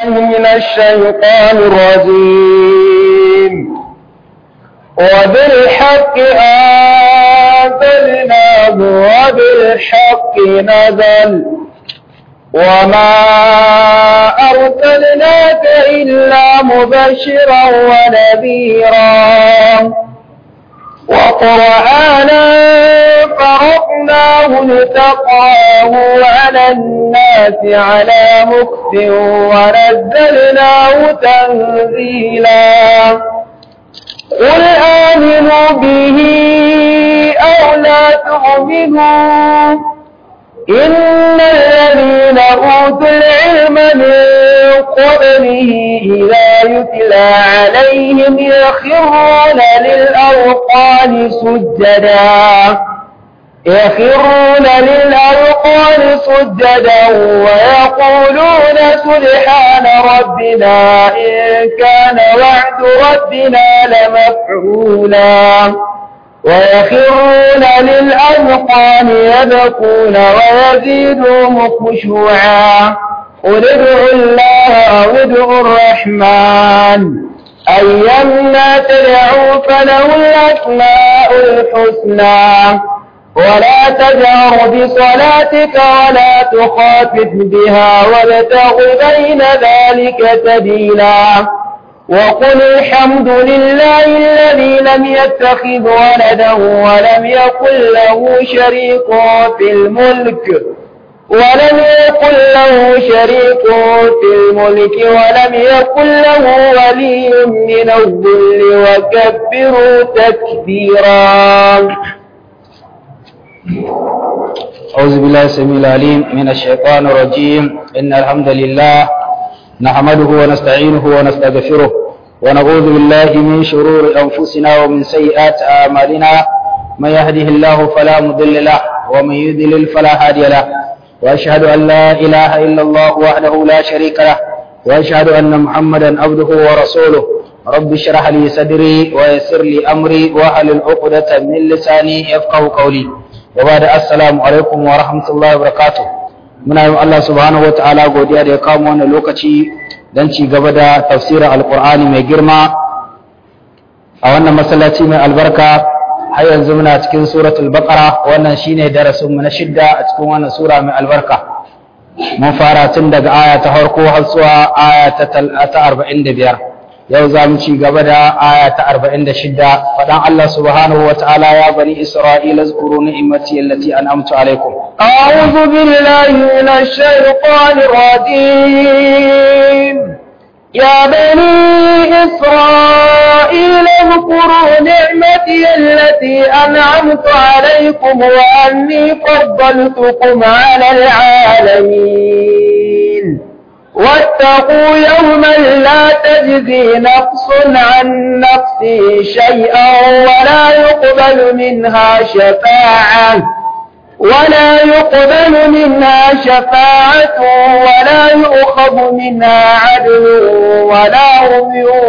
من الشيطان الرجيم وبالحق أنزلناه وبالحق نزل وما أرسلناك إلا مبشرا ونذيرا وقرآنا فرقناه لتقراه على الناس على مكف ونزلناه تنزيلا قل آمنوا به أو لا تؤمنوا إن الذين أوتوا العلم من قبله إذا يتلى عليهم يخرون للأوقان سجدا يخرون للأوقان سجدا ويقولون سبحان ربنا إن كان وعد ربنا لمفعولا ويخرون للأذقان يبكون ويزيدهم خشوعا قل ادعوا الله أو ادعوا الرحمن أيما تدعوا فله الأسماء الحسنى ولا تجهر بصلاتك ولا تخافت بها وابتغ بين ذلك سبيلا وقل الحمد لله الذي لم يتخذ ولدا ولم يكن له شريك في الملك ولم يكن له شريك في الملك ولم يكن له ولي من الذل وكبروا تكبيرا أعوذ بالله السميع العليم من الشيطان الرجيم إن الحمد لله نحمده ونستعينه ونستغفره ونعوذ بالله من شرور أنفسنا ومن سيئات أعمالنا من يهده الله فلا مضل له ومن يضلل فلا هادي له وأشهد أن لا إله إلا الله وحده لا شريك له وأشهد أن محمدا عبده ورسوله رب اشرح لي صدري ويسر لي أمري واحلل عقدة من لساني يفقه قولي وبعد السلام عليكم ورحمة الله وبركاته muna yi Allah subhanahu wataala godiya da ya kawo wannan lokaci don ci gaba da tafsirin alkur'ani mai girma a wannan masallaci mai albarka har yanzu muna cikin suratul baqara wannan shine darasin mu na shidda a cikin wannan sura mai albarka mun fara tun daga aya ta farko har zuwa aya ta 45 yau za mu ci gaba da aya ta 46 fadan Allah subhanahu wataala ya bani isra'ila zkuru ni'mati allati an'amtu alaikum أعوذ بالله من الشيطان الرجيم يا بني إسرائيل اذكروا نعمتي التي أنعمت عليكم وأني فضلتكم على العالمين واتقوا يوما لا تجزي نفس عن نفس شيئا ولا يقبل منها شفاعة ولا يقبل منها شفاعة ولا يؤخذ منها عدل ولا هم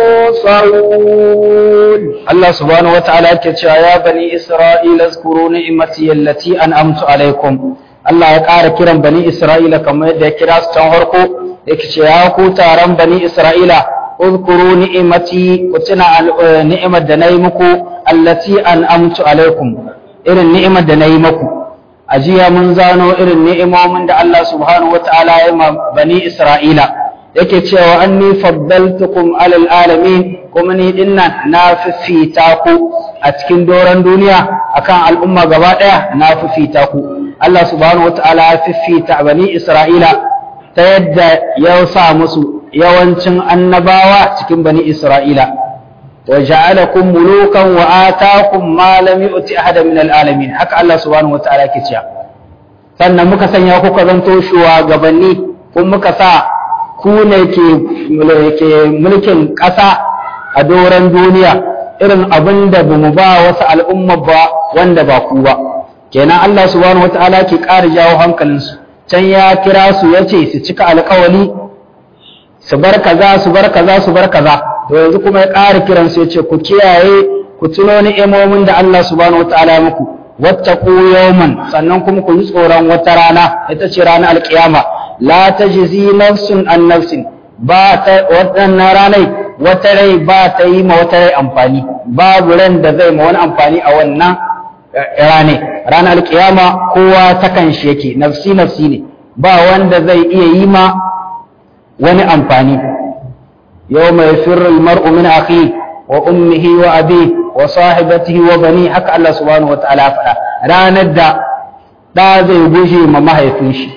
ينصرون الله سبحانه وتعالى كتشا يا بني إسرائيل اذكروا نعمتي التي أنعمت عليكم Allah ya ƙara kiran bani Isra'ila kamar yadda ya kira su can harko yake ce ya ku taron bani Isra'ila uzkuru ni'imati ku tuna ni'imar da nayi muku allati an'amtu alaikum irin ni'imar da nayi muku a jiya mun zano irin ni'imomin da Allah subhanahu wataala ya ma bani Isra'ila yake cewa anni faddaltukum alal alamin kuma ni dinnan na fifita ku a cikin doron duniya akan al'umma gaba daya na fifita ku Allah subhanahu wataala ya fifita bani Isra'ila ta yadda ya sa musu yawancin annabawa cikin bani Isra'ila wa ja'alakum mulukan wa ataakum ma lam yu'ti ahada min alalamin haka Allah subhanahu wataala ke cewa sannan muka sanya ku ka zanto shugabanni kun muka sa ku ne ke mulkin ƙasa a doron duniya irin abin da bamu ba wasu al'umma ba wanda ba ku ba kenan Allah subhanahu wataala ke ƙara jawo hankalinsu can ya kira su ya ce su cika alƙawali su bar kaza su bar kaza su bar kaza to yanzu kuma ya ƙara kiran su ya ce ku kiyaye ku tuno ni'imomin da Allah subhanahu wataala ya muku wattaqu yawman sannan kuma ku yi tsoron wata rana ita ce ranar alƙiyama la tajzi nafsun an nafsin ba ta waɗannan ranai wata rai ba ta yi ma wata rai amfani babu ran da zai ma wani amfani a wannan rane ranar alkiyama kowa ta kan shi yake nafsi nafsi ne ba wanda zai iya yi ma wani amfani yau mai firul mar'u min akhi wa ummihi wa abi wa sahibatihi wa bani haka Allah subhanahu wa ta'ala faɗa ranar da ɗa zai gushe ma mahaifin shi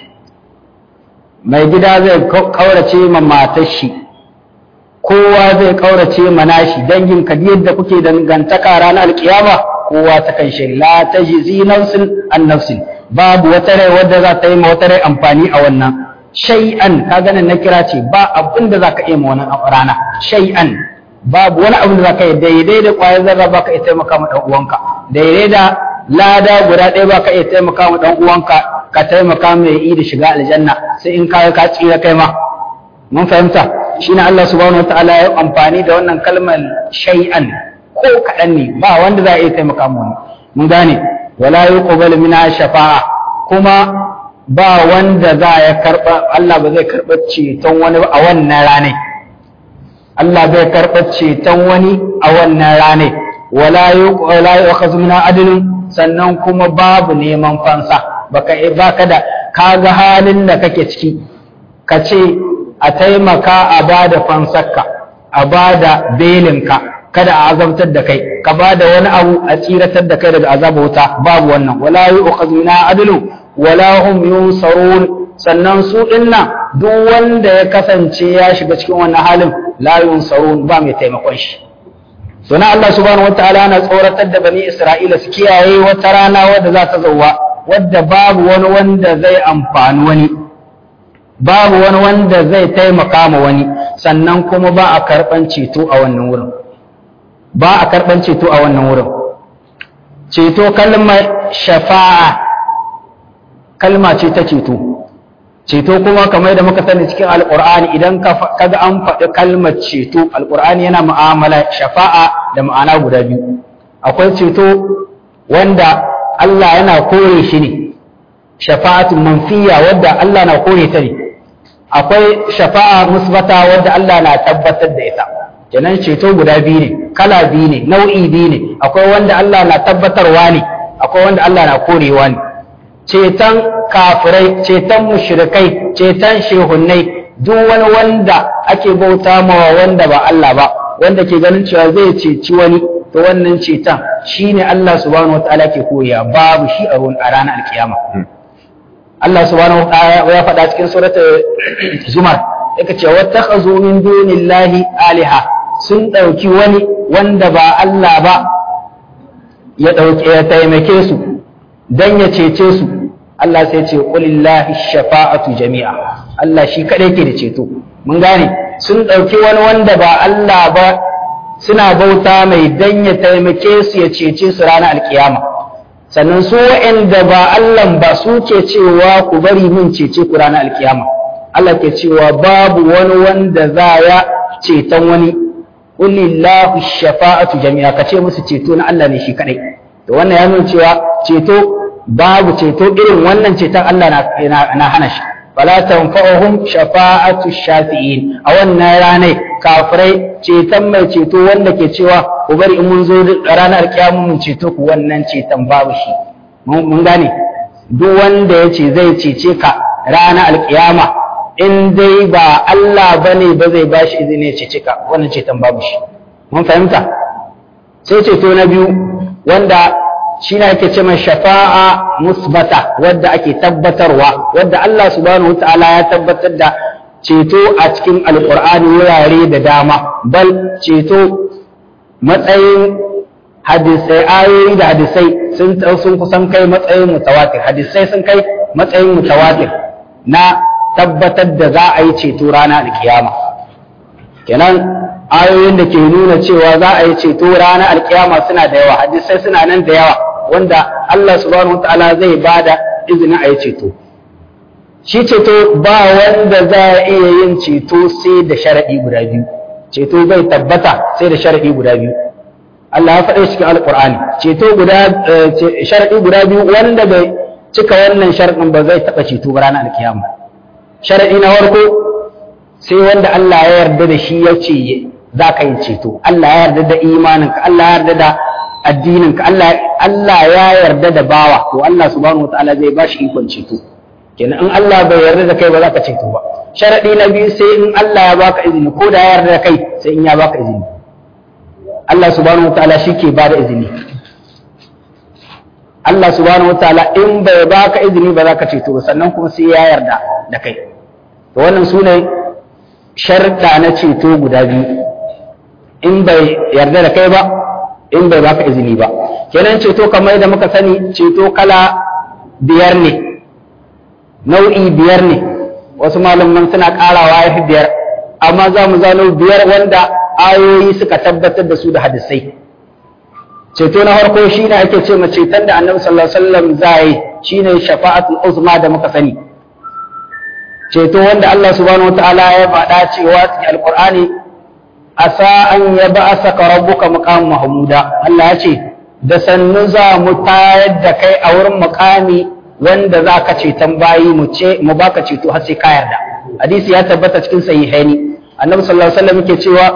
mai gida zai kaurace ma matar shi kowa zai kaurace ma nashi dangin ka yadda kuke dangantaka ranar alkiyama kowa ta kan shi la tajzi nafsin an nafsin babu wata rai wadda za ta yi ma wata rai amfani a wannan shay'an ka ganin na kira ce ba abin da za ka iya ma wannan rana shay'an babu wani abin da za ka yi daidai da ƙwayar zarra ba ka iya taimaka ma ɗan uwanka daidai da lada guda ɗaya ba ka iya taimaka ma ɗan uwanka ka taimaka mai yi da shiga aljanna sai in ka ka tsira kai ma mun fahimta shine Allah subhanahu wataala ya amfani da wannan kalmar shay'an ko kaɗan ne ba wanda za a iya taimaka mu mun gane wala yuqbalu mina shafa'a kuma ba wanda za ya karba Allah ba zai karba ceton wani a wannan rane Allah bai karba ceton wani a wannan rane wala yuqala yu'khadhu min adlin sannan kuma babu neman fansa baka baka da kaga halin da kake ciki ka ce a taimaka a bada fansarka a bada belinka kada a azabtar da kai ka ba da wani abu a tsiratar da kai daga azaba wuta babu wannan wala yu'khadhu min adlu wala hum yunsarun sannan su dinna duk wanda ya kasance ya shiga cikin wannan halin la yunsarun ba mai taimakon shi sunan Allah subhanahu wataala yana tsoratar da bani Isra'ila su kiyaye wata rana wadda za ta zauwa wadda babu wani wanda zai amfani wani babu wani wanda zai taimaka ma wani sannan kuma ba a karɓan ceto a wannan wurin ba a karɓan ceto a wannan wurin ceto kalmar shafa'a kalma ce ta ceto ceto kuma kamar da muka sani cikin alƙur'ani idan kaga an faɗi kalmar ceto alƙur'ani yana mu'amala shafa'a da ma'ana guda biyu akwai ceto wanda Allah yana kore shi ne shafa'atun manfiya wadda Allah na kore ta ne akwai shafa'a musbata wadda Allah na tabbatar da ita kenan ceto guda biyu ne kala biyu ne nau'i biyu ne akwai wanda Allah na tabbatarwa ne akwai wanda Allah na korewa ne ceton kafirai ceton mushrikai ceton shehunnai duk wani wanda ake bauta mawa wanda ba Allah ba wanda ke ganin cewa zai ceci wani to wannan ceton shine Allah subhanahu wataala ke koya babu shi a ranar alkiyama Allah subhanahu wataala ya faɗa cikin suratul zumar yake cewa wattakhazu min dunillahi aliha sun ɗauki wani wanda ba Allah ba ya ɗauke ya taimake su dan ya cece su Allah sai ce qulillahi shafa'atu jami'a Allah shi kadai ke da ceto mun gane sun ɗauki wani wanda ba Allah ba suna bauta mai dan ya taimake su ya cece su ranar alkiyama sannan su waɗanda ba Allah ba su ke cewa ku bari min cece ku ranar alkiyama Allah ke cewa babu wani wanda za ya ceton wani Kulillahu shafa'atu jami'a ka ce musu ceto na Allah ne shi kadai to wannan ya nuna cewa ceto babu ceto irin wannan ceton Allah na, na hana shi fala tanfa'uhum shafa'atu shafi'in a wannan ranar kafirai ceton mai ceto wanda ke cewa ku bari in mun zo ranar kiyama mun ceto ku wannan ceton babu shi mun gane duk wanda ya ce zai cece ka ranar alkiyama in dai ba Allah bane ba zai bashi izini ya cece ka wannan ceton babu shi mun fahimta sai ceto na biyu wanda shi ne ake ce mai shafa'a musbata wadda ake tabbatarwa wadda Allah subhanahu wataala ya tabbatar da ceto a cikin alkur'ani wurare da dama bal ceto matsayin hadisai ayoyi da hadisai sun sun kusan kai matsayin mutawatir hadisai sun kai matsayin mutawatir na tabbatar da za a yi ceto rana da kiyama kenan ayoyin da ke nuna cewa za a yi ceto rana alkiyama suna da yawa hadisai suna nan da yawa wanda Allah subhanahu wataala zai bada izinin a yi ceto shi ceto ba wanda za a iya yin ceto sai da sharaɗi guda biyu ceto bai tabbata sai da sharaɗi guda biyu Allah ya faɗa cikin alƙur'ani ceto guda sharaɗi guda biyu wanda bai cika wannan sharaɗin ba zai taɓa ceto ba ranar alkiyama sharaɗi na farko sai wanda Allah ya yarda da shi ya ce za ka yi ceto Allah ya yarda da imaninka Allah ya yarda da addininka Allah Allah ya yarda da bawa to Allah subhanahu wataala zai ba shi ikon ceto kenan in Allah bai yarda da kai ba za ka ceto ba sharadi na biyu sai in Allah ya baka izini ko da ya yarda da kai sai in ya baka izini Allah subhanahu wataala shi ke ba da izini Allah subhanahu wataala in bai baka izini ba za ka ceto ba sannan kuma sai ya yarda da kai to wannan sune sharda na ceto guda biyu in bai yarda da kai ba in bai baka izini ba kenan ceto kamar yadda muka sani ceto kala biyar ne nau'i biyar ne wasu malaman suna karawa ya fi biyar amma za mu zano biyar wanda ayoyi suka tabbatar da su da hadisai ceto na farko shine ake ce ma ceton da annabi sallallahu alaihi wasallam zai shine shafa'atul uzma da muka sani ceto wanda Allah subhanahu wataala ya faɗa cewa cikin alqur'ani asa an yab'asaka rabbuka maqam mahmuda Allah ya ce da sannu za mu tayar da kai a wurin muqami wanda za ka ceton bayi mu ce mu baka ceto har sai ka yarda hadisi ya tabbata cikin sahihaini annabi sallallahu alaihi wasallam yake cewa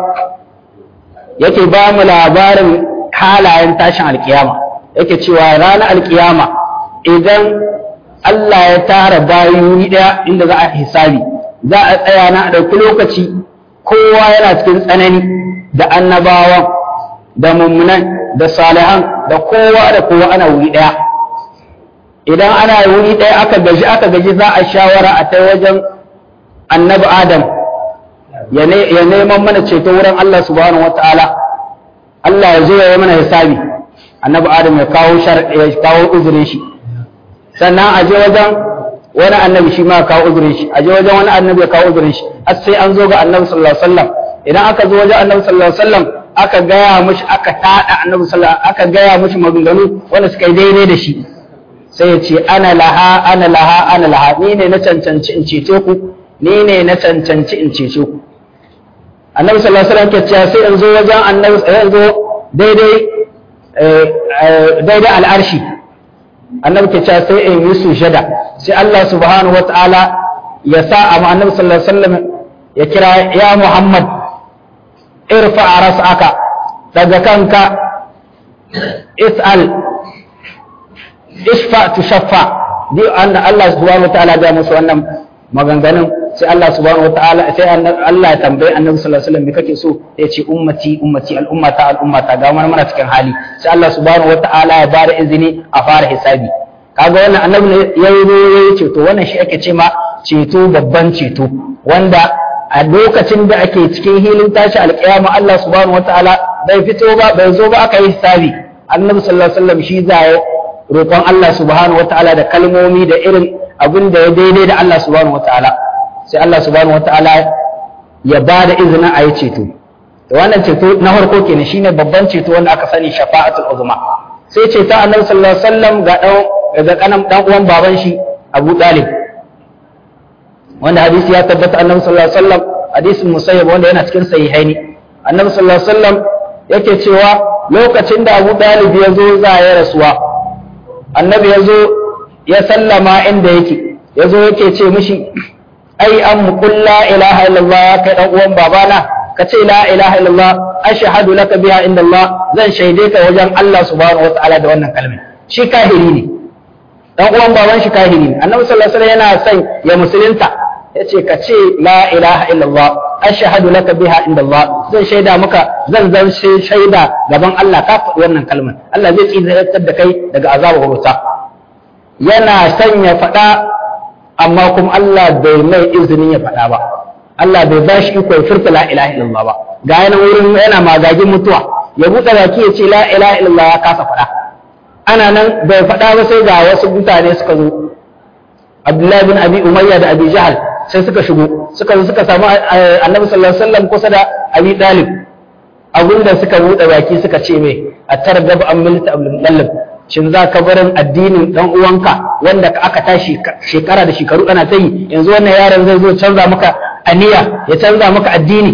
yake ba mu labarin halayen tashin alkiyama yake cewa ranar alkiyama idan Allah ya tara bayi ɗaya inda za a hisabi za a tsaya na a ɗauki lokaci kowa yana cikin tsanani da annabawan da mummunan da salihan da kowa da kowa ana wuri ɗaya idan ana wuri ɗaya aka gaji aka gaji za a shawara a ta wajen annabi adam ya neman mana ceto wurin Allah subhanahu wa ta'ala Allah ya zo ya yi mana hisabi annabi adam ya kawo ya kawo uzurin shi sannan a je wajen wani annabi shi ma ya kawo uzurin shi a je wajen wani annabi ya kawo uzurin shi har sai an zo ga annabi sallallahu alaihi wasallam idan aka zo wajen annabi sallallahu alaihi wasallam aka gaya mishi aka tada annabi sallallahu aka gaya mishi maganganu wanda suka yi daidai da shi sai ya ce ana laha ana laha ana laha ni ne na cancanci in cece ku ni ne na cancanci in cece ku annabi sallallahu alaihi wasallam ke cewa sai in zo wajen annabi sai in zo daidai daidai al'arshi annabi ke cewa sai in yi sujada sai Allah subhanahu wataala ya sa amma annabi sallallahu alaihi wasallam ya kira ya Muhammad irfa ras'aka daga kanka is'al ishfa tushaffa di anna Allah subhanahu wataala ya musu wannan maganganun sai Allah subhanahu wataala sai Allah ya tambaye Annabi sallallahu alaihi wasallam me kake so ya ce ummati ummati al'ummata al'ummata ga mana mana cikin hali sai Allah subhanahu wataala ya bada izini a fara hisabi kaga wannan annabi ne yayi yayi ceto wannan shi ake ce ma ceto babban ceto wanda a lokacin da ake cikin hilin tashi alƙiyama Allah subhanahu wataala bai fito ba bai zo ba aka yi hisabi annabi sallallahu alaihi wasallam shi zai roƙon Allah subhanahu wataala da kalmomi da irin abin da ya daidai da Allah subhanahu wataala sai Allah subhanahu wataala ya ba da izinin a yi ceto da wannan ceto na farko kenan shine babban ceto wanda aka sani shafa'atul uzma sai ceto annabi sallallahu alaihi wasallam ga dan ga kanan dan uwan baban shi Abu Talib wanda hadisi ya tabbata annabi sallallahu alaihi wasallam hadisin musayyab wanda yana cikin sahihaini annabi sallallahu alaihi wasallam yake cewa lokacin da Abu Talib ya zo za ya rasuwa annabi ya zo ya sallama inda yake ya zo yake ce mishi ai an muqul la ilaha illallah ya kai dan uwan babana ka ce la ilaha illallah ashhadu laka biha inda Allah zan shaide ka wajen Allah subhanahu wataala da wannan kalmar shi kahiri ne dan uwan baban shi kahiri ne annabi sallallahu alaihi wasallam yana son ya musulunta yace ka ce la ilaha illallah ashhadu laka biha inda Allah zan shaida maka zan zan shaida gaban Allah ka faɗi wannan kalmar Allah zai tsiratar da kai daga azabar wuta yana son ya faɗa amma kuma Allah bai mai izinin ya faɗa ba Allah bai ba shi iko ya furta la ilaha illallah ba ga yana wurin yana magagin mutuwa ya buɗe baki ya ce la ilaha illallah ya kasa faɗa ana nan bai faɗa ba sai ga wasu mutane suka zo Abdullahi bin Abi Umayya da Abi Jahal sai suka shigo suka zo suka samu Annabi sallallahu alaihi wasallam kusa da Abi Talib abinda suka buɗe baki suka ce mai a targaba an milta Abdul Muttalib shin za ka barin addinin dan uwanka wanda aka tashi shekara da shekaru ana ta yi yanzu wannan yaron zai zo canza maka aniya ya canza maka addini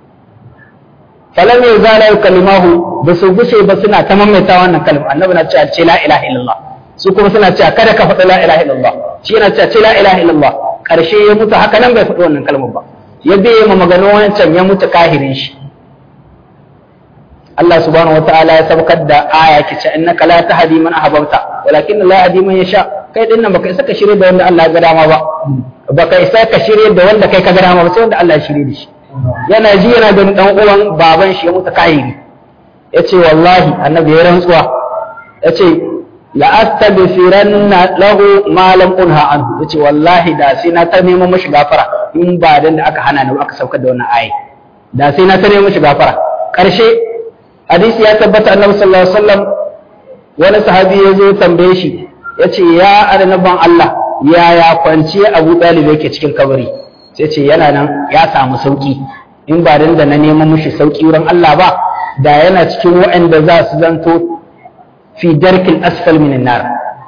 falam ya zala kalimahu ba su gushe ba suna ta maimaita wannan kalma annabi na cewa ce la ilaha illallah su kuma suna cewa kada ka faɗi la ilaha illallah shi yana cewa ce la ilaha illallah karshe ya mutu haka nan bai faɗi wannan kalmar ba ya biye ma maganin wancan ya mutu kahirin shi Allah subhanahu wataala ya saukar da aya ke ce innaka la tahdi man ahbabta walakin la yahdi man yasha kai din nan baka isa ka shirye da wanda Allah ya ga dama ba baka isa ka shirye da wanda kai ka ga dama ba sai wanda Allah ya shirye da shi yana ji yana da dan uwan baban shi ya mutu kahiri yace wallahi annabi ya rantsuwa yace la astaghfiranna lahu ma lam unha anhu yace wallahi da sai na ta neman mashi gafara in ba dan da aka hana ni aka saukar da wannan ayi da sai na ta neman mashi gafara karshe hadisi ya tabbata annabi sallallahu alaihi wasallam wani sahabi ya zo tambaye shi yace ya annaban Allah yaya kwanciya Abu Talib yake cikin kabari sai ce yana nan ya samu sauki in ba dan da na neman mashi sauki wurin Allah ba da yana cikin waɗanda za su zanto fi darkin asfal min nar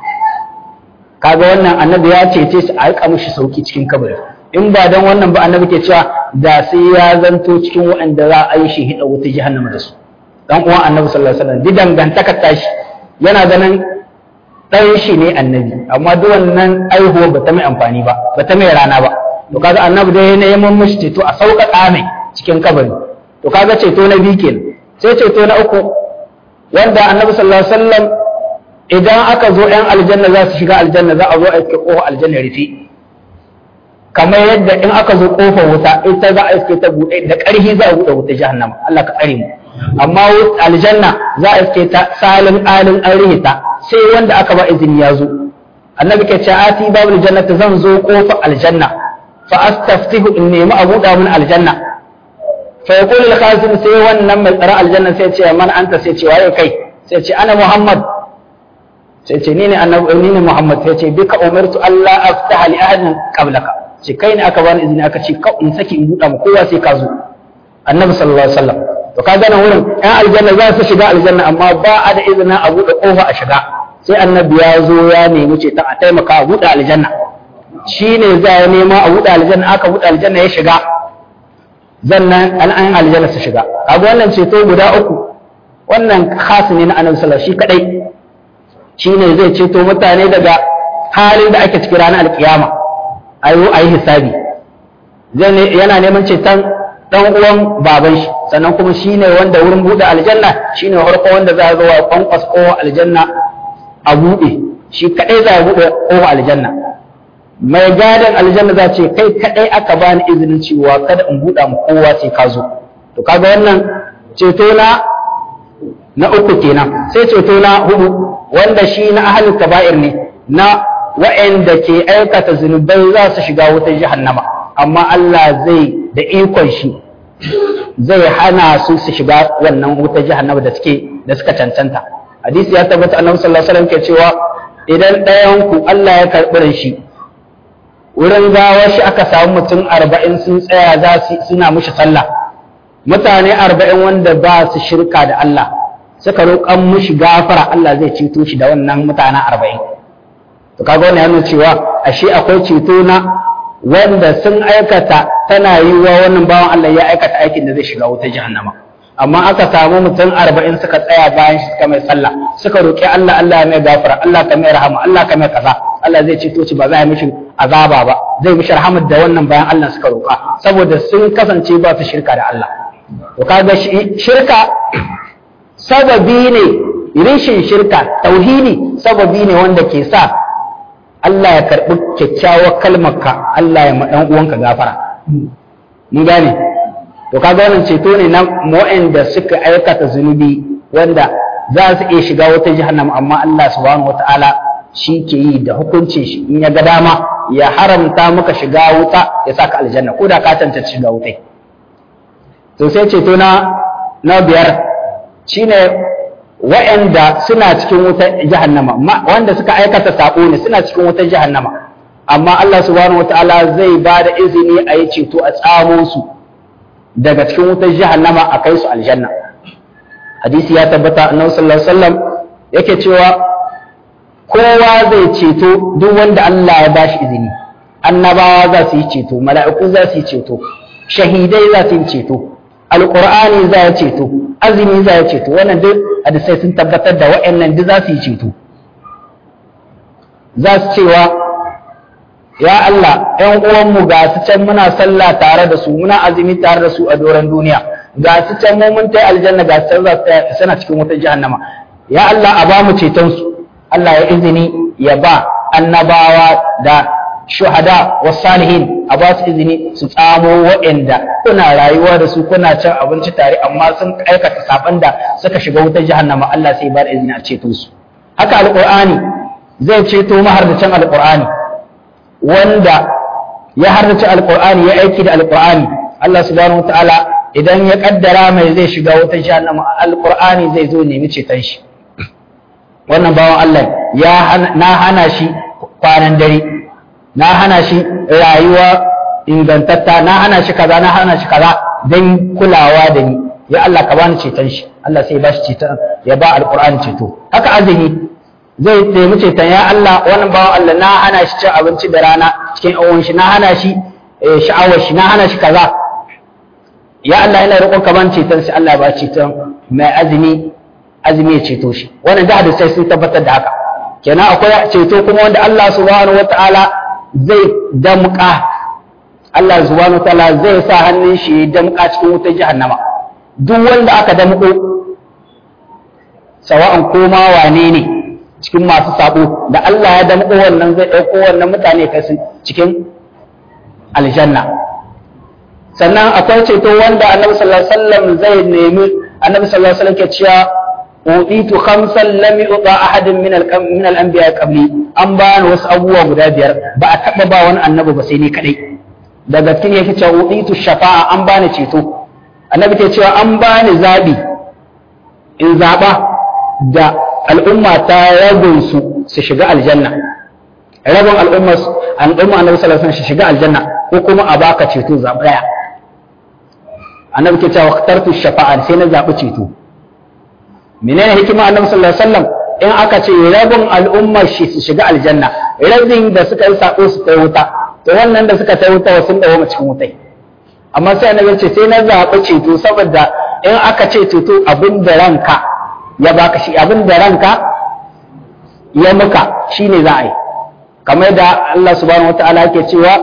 kaga wannan annabi ya cece su a rika mishi sauki cikin kabari in ba dan wannan ba annabi ke cewa da sai ya zanto cikin waɗanda za a yi shi hida wuta jahannama da su dan uwan annabi sallallahu alaihi wasallam didan gantakar tashi yana ganin dan shi ne annabi amma duk wannan aihuwa ba ta mai amfani ba ba ta mai rana ba to kaga annabi dai ne neman mishi ceto a sauƙaƙa mai cikin kabari to kaga ceto na biyu kenan sai ceto na uku wanda annabi sallallahu alaihi wasallam idan aka zo ‘yan aljanna za su shiga aljanna za a zo a iske ƙofa aljanna rufe kamar yadda in aka zo ƙofar wuta ita za a iske ta buɗe da ƙarfi za a buɗe wuta jahannama Allah ka tsare mu amma aljanna za a iske ta salin alin an rihe ta sai wanda aka ba izini ya zo annabi ke ce ati babu jannata zan zo ƙofar aljanna fa astaftihu in nemi a buɗa min aljanna fa yaqulu al-khazin sai wannan mai tsara aljanna sai ce man anta sai ce waye kai sai ce ana muhammad sai ce ni ne annabi ni ne muhammad sai ce bika umirtu alla aftaha li ahadin qablaka ce kai ne aka bani izini aka ce ka in saki in buɗa mu kowa sai ka zo annabi sallallahu alaihi wasallam to ka gane wurin ɗan aljanna za su shiga aljanna amma ba a da izinin a buɗe ƙofa a shiga sai annabi ya zo ya nemi ce ta a taimaka a buɗe aljanna shi ne za ya nema a buɗe aljanna aka buɗe aljanna ya shiga zannan an aljanna su shiga kaga wannan ceto guda uku wannan khas ne na annabi sallallahu shi kadai shine zai ceto mutane daga halin da ake ciki ranar alkiyama ayo ayi hisabi zai yana neman ceton dan uwan baban shi sannan kuma shine wanda wurin bude aljanna shine farko wanda za a zo wa kwankwas kowa aljanna a bude shi kadai za a bude kowa aljanna mai gadon aljanna za ce kai kadai aka bani izinin cewa kada in buɗa mu kowa sai ka zo to kaga wannan ceto na na uku kenan sai ceto na hudu wanda shi na ahlul kaba'ir ne na wa'anda ke aikata zunubai za su shiga wutar jahannama amma Allah zai da ikon shi zai hana su su shiga wannan wutar jahannama da suke da suka cancanta hadisi ya tabbata annabi sallallahu alaihi wasallam ke cewa idan ɗayan ku Allah ya karɓi shi wurin gawar shi aka samu mutum arba'in sun tsaya za su suna mushi sallah mutane arba'in wanda ba su shirka da Allah suka roƙan mushi gafara Allah zai ceto shi da wannan mutanen arba'in to kaga wannan yana cewa ashe akwai ceto na wanda sun aikata tana yi wa wannan bawan Allah ya aikata aikin da zai shiga wuta jahannama amma aka samu mutum arba'in suka tsaya bayan shi suka mai sallah suka roƙi Allah Allah ya mai gafara Allah ka mai rahama Allah ka mai kaza Allah zai ceto shi ba za a mishi azaba ba zai mishi rahamar da wannan bayan Allah suka roƙa saboda sun kasance ba su shirka da Allah to kaga shirka sababi ne rishin shirka tauhidi sababi ne wanda ke sa Allah ya karɓi kyakkyawar kalmarka Allah ya ma ɗan uwanka gafara mun gane to kaga wannan ceto ne na waɗanda suka aikata zunubi wanda za su iya shiga wata jahannama amma Allah subhanahu wataala shi ke yi da hukuncin shi in ya ga dama ya haramta maka shiga wuta ya saka aljanna ko da ka tantance shiga wuta to sai ceto na na biyar shine wa'anda suna cikin wutar jahannama wanda suka aikata sako ne suna cikin wutar jahannama amma Allah subhanahu wataala zai ba da izini a yi ceto a tsamo su daga cikin wutar jahannama a kai su aljanna hadisi ya tabbata annabi sallallahu alaihi wasallam yake cewa kowa zai ceto duk wanda Allah ya bashi izini annabawa za su yi ceto mala'iku za su yi ceto shahidai za su yi ceto alqur'ani za ya ceto azumi za ya ceto wannan duk hadisai sun tabbatar da wa'annan duk za su yi ceto za su cewa ya Allah ƴan uwanmu ga su can muna sallah tare da su muna azumi tare da su a doron duniya ga su can mu mun tai aljanna ga su can suna cikin wutar jahannama ya Allah a ba mu ceton su Allah ya izini ya ba annabawa da shuhada wa salihin a ba su izini su tsamo waɗanda kuna rayuwa da su kuna cin abinci tare amma sun aikata saban da suka shiga wutar jahannama Allah sai ba da izini a ceto su haka alqur'ani zai ceto mahardacin alqur'ani wanda ya hardace alqur'ani ya aiki da alqur'ani Allah subhanahu wataala idan ya kaddara mai zai shiga wutar jahannama alqur'ani zai zo nemi ceton shi wannan bawan Allah ya na hana shi kwanan dare na hana shi rayuwa ingantatta na hana shi kaza na hana shi kaza don kulawa da ni ya Allah ka bani ceton shi Allah sai ba shi ceton ya ba alqur'ani ceto haka azumi zai nemi ceton ya Allah wannan bawan Allah na hana shi cin abinci da rana cikin awon shi na hana shi sha'awar shi na hana shi kaza ya Allah ina roƙon ka bani ceton shi Allah ba ceton mai azumi azumi ya ceto shi wannan da hadisai sun tabbatar da haka kenan akwai ceto kuma wanda Allah subhanahu wataala zai damƙa Allah subhanahu wataala zai sa hannun shi ya damƙa cikin wutar jahannama duk wanda aka damƙo sawa'an koma wane ne cikin masu sabo da Allah ya damƙo wannan zai ɗauko wannan mutane kai cikin aljanna sannan akwai ceto wanda annabi sallallahu alaihi wasallam zai nemi annabi sallallahu alaihi wasallam ke cewa uditu khamsan lam yuta ahadin min al min al anbiya qabli an bani wasu abubuwa guda biyar ba a taba ba wani annabi ba sai ni kadai daga cikin yake cewa uditu shafa'a an bani ceto annabi ke cewa an bani zabi in zaba da al'umma ta rabin su su shiga aljanna rabin al'umma al'umma annabi sallallahu alaihi wasallam su shiga aljanna ko kuma a baka ceto zaba daya annabi ke cewa ikhtartu shafa'a sai na zabi ceto menene hikima annabi sallallahu alaihi wasallam in aka ce rabin al'ummar shi su shiga aljanna rabin da suka yi sako su kai wuta to wannan da suka kai wuta sun dawo mu cikin wutai amma sai annabi ce sai na zaɓi ceto saboda in aka ce ceto abin da ranka ya baka shi abin da ranka ya muka shine za a yi kamar da Allah subhanahu wataala yake cewa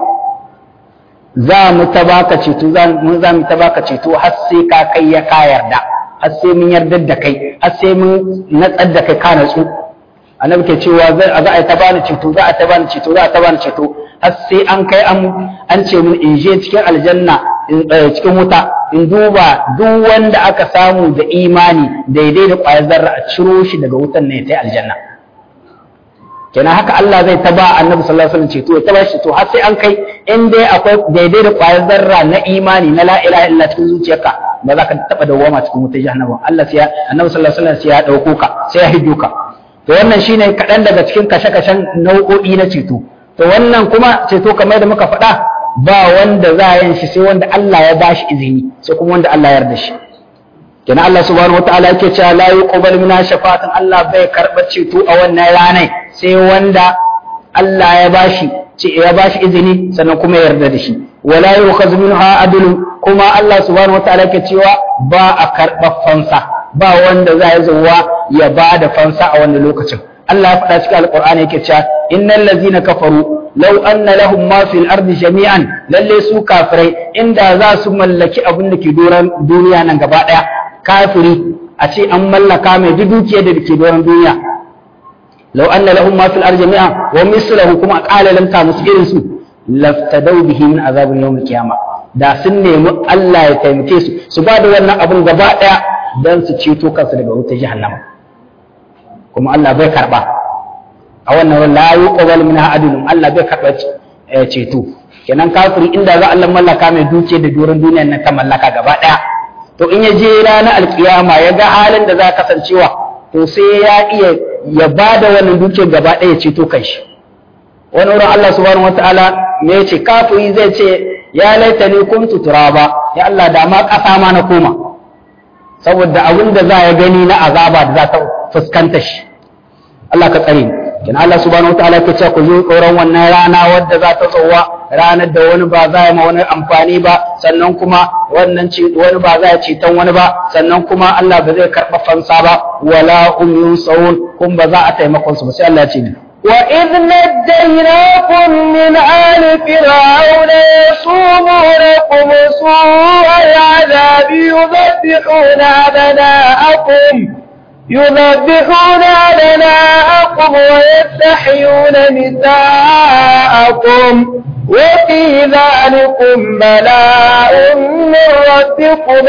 za mu ta baka ceto za mu ta baka ceto har sai ka kai ya ka yarda har sai mun yarda da kai har sai mun natsar da kai ka natsu annabi ke cewa za a ta bani ceto za a ta bani ceto za a ta bani ceto har sai an kai an ce mun in je cikin aljanna cikin wuta in duba duk wanda aka samu da imani daidai da ƙwayar zarra a ciro shi daga wutan ne ta aljanna kenan haka Allah zai taba annabi sallallahu alaihi wasallam ceto ya taba shi to har sai an kai in dai akwai daidai da ƙwayar zarra na imani na la ilaha illa cikin zuciyarka ba za ka taba dawwama cikin wutar jahannama Allah sai annabi sallallahu alaihi wasallam sai ya dauko ka sai ya hiddo ka to wannan shine kaɗan daga cikin kashe-kashen nau'o'i na ceto to wannan kuma ceto kamar da muka faɗa ba wanda za a yin shi sai wanda Allah ya bashi izini sai kuma wanda Allah ya yarda shi kenan Allah subhanahu wataala yake cewa la yuqbal minha shafa'atan Allah bai karɓar ceto a wannan ranar sai wanda Allah ya bashi ya bashi izini sannan kuma ya yarda da shi wala yukhaz minha adl kuma Allah subhanahu wataala yake cewa ba a karɓar fansa ba wanda za ya zuwa ya ba da fansa a wannan lokacin Allah ya faɗa cikin alƙur'ani yake cewa innal ladzina kafaru law anna lahum ma fil ardi jami'an lalle su kafirai inda za su mallaki abin da ke doran duniya nan gaba ɗaya kafiri a ce an mallaka mai duk dukiyar da ke doran duniya law anna lahum ma fil ardi jami'an wa mislahu kuma qala lam ta musu irin su laftadau bihi min azabin yawm qiyamah da sun nemi Allah ya taimake su su ba da wannan abin gaba ɗaya don su ceto kansu daga wutar jahannama kuma Allah bai karba a wannan la yuqbal minha adlun Allah bai karba ceto kenan kafiri inda za Allah mallaka mai duke da doron duniyar nan ta mallaka gaba daya to in ya je ranar alkiyama ya ga halin da za kasancewa to sai ya iya ya bada wannan dukiyar gaba daya ceto kanshi wani wurin Allah subhanahu wataala me yace kafiri zai ce ya laitani kuntu turaba ya Allah da ma kasa ma na koma saboda abin da za ya gani na azaba da za ta fuskanta shi Allah ka tsare ni kin Allah subhanahu wataala ke cewa ku zo tsoron wannan rana wadda za ta tsowa ranar da wani ba za ya ma wani amfani ba sannan kuma wannan ce wani ba za ya ceton wani ba sannan kuma Allah ba zai karɓa fansa ba wala hum yunsawun kun ba za a taimakon su ba sai Allah ya ce ni وإذ نجيناكم من آل فرعون يصومونكم سوء العذاب يذبحون أبناءكم يذبحون أبناءكم ويستحيون نساءكم وفي ذلكم بلاء من ربكم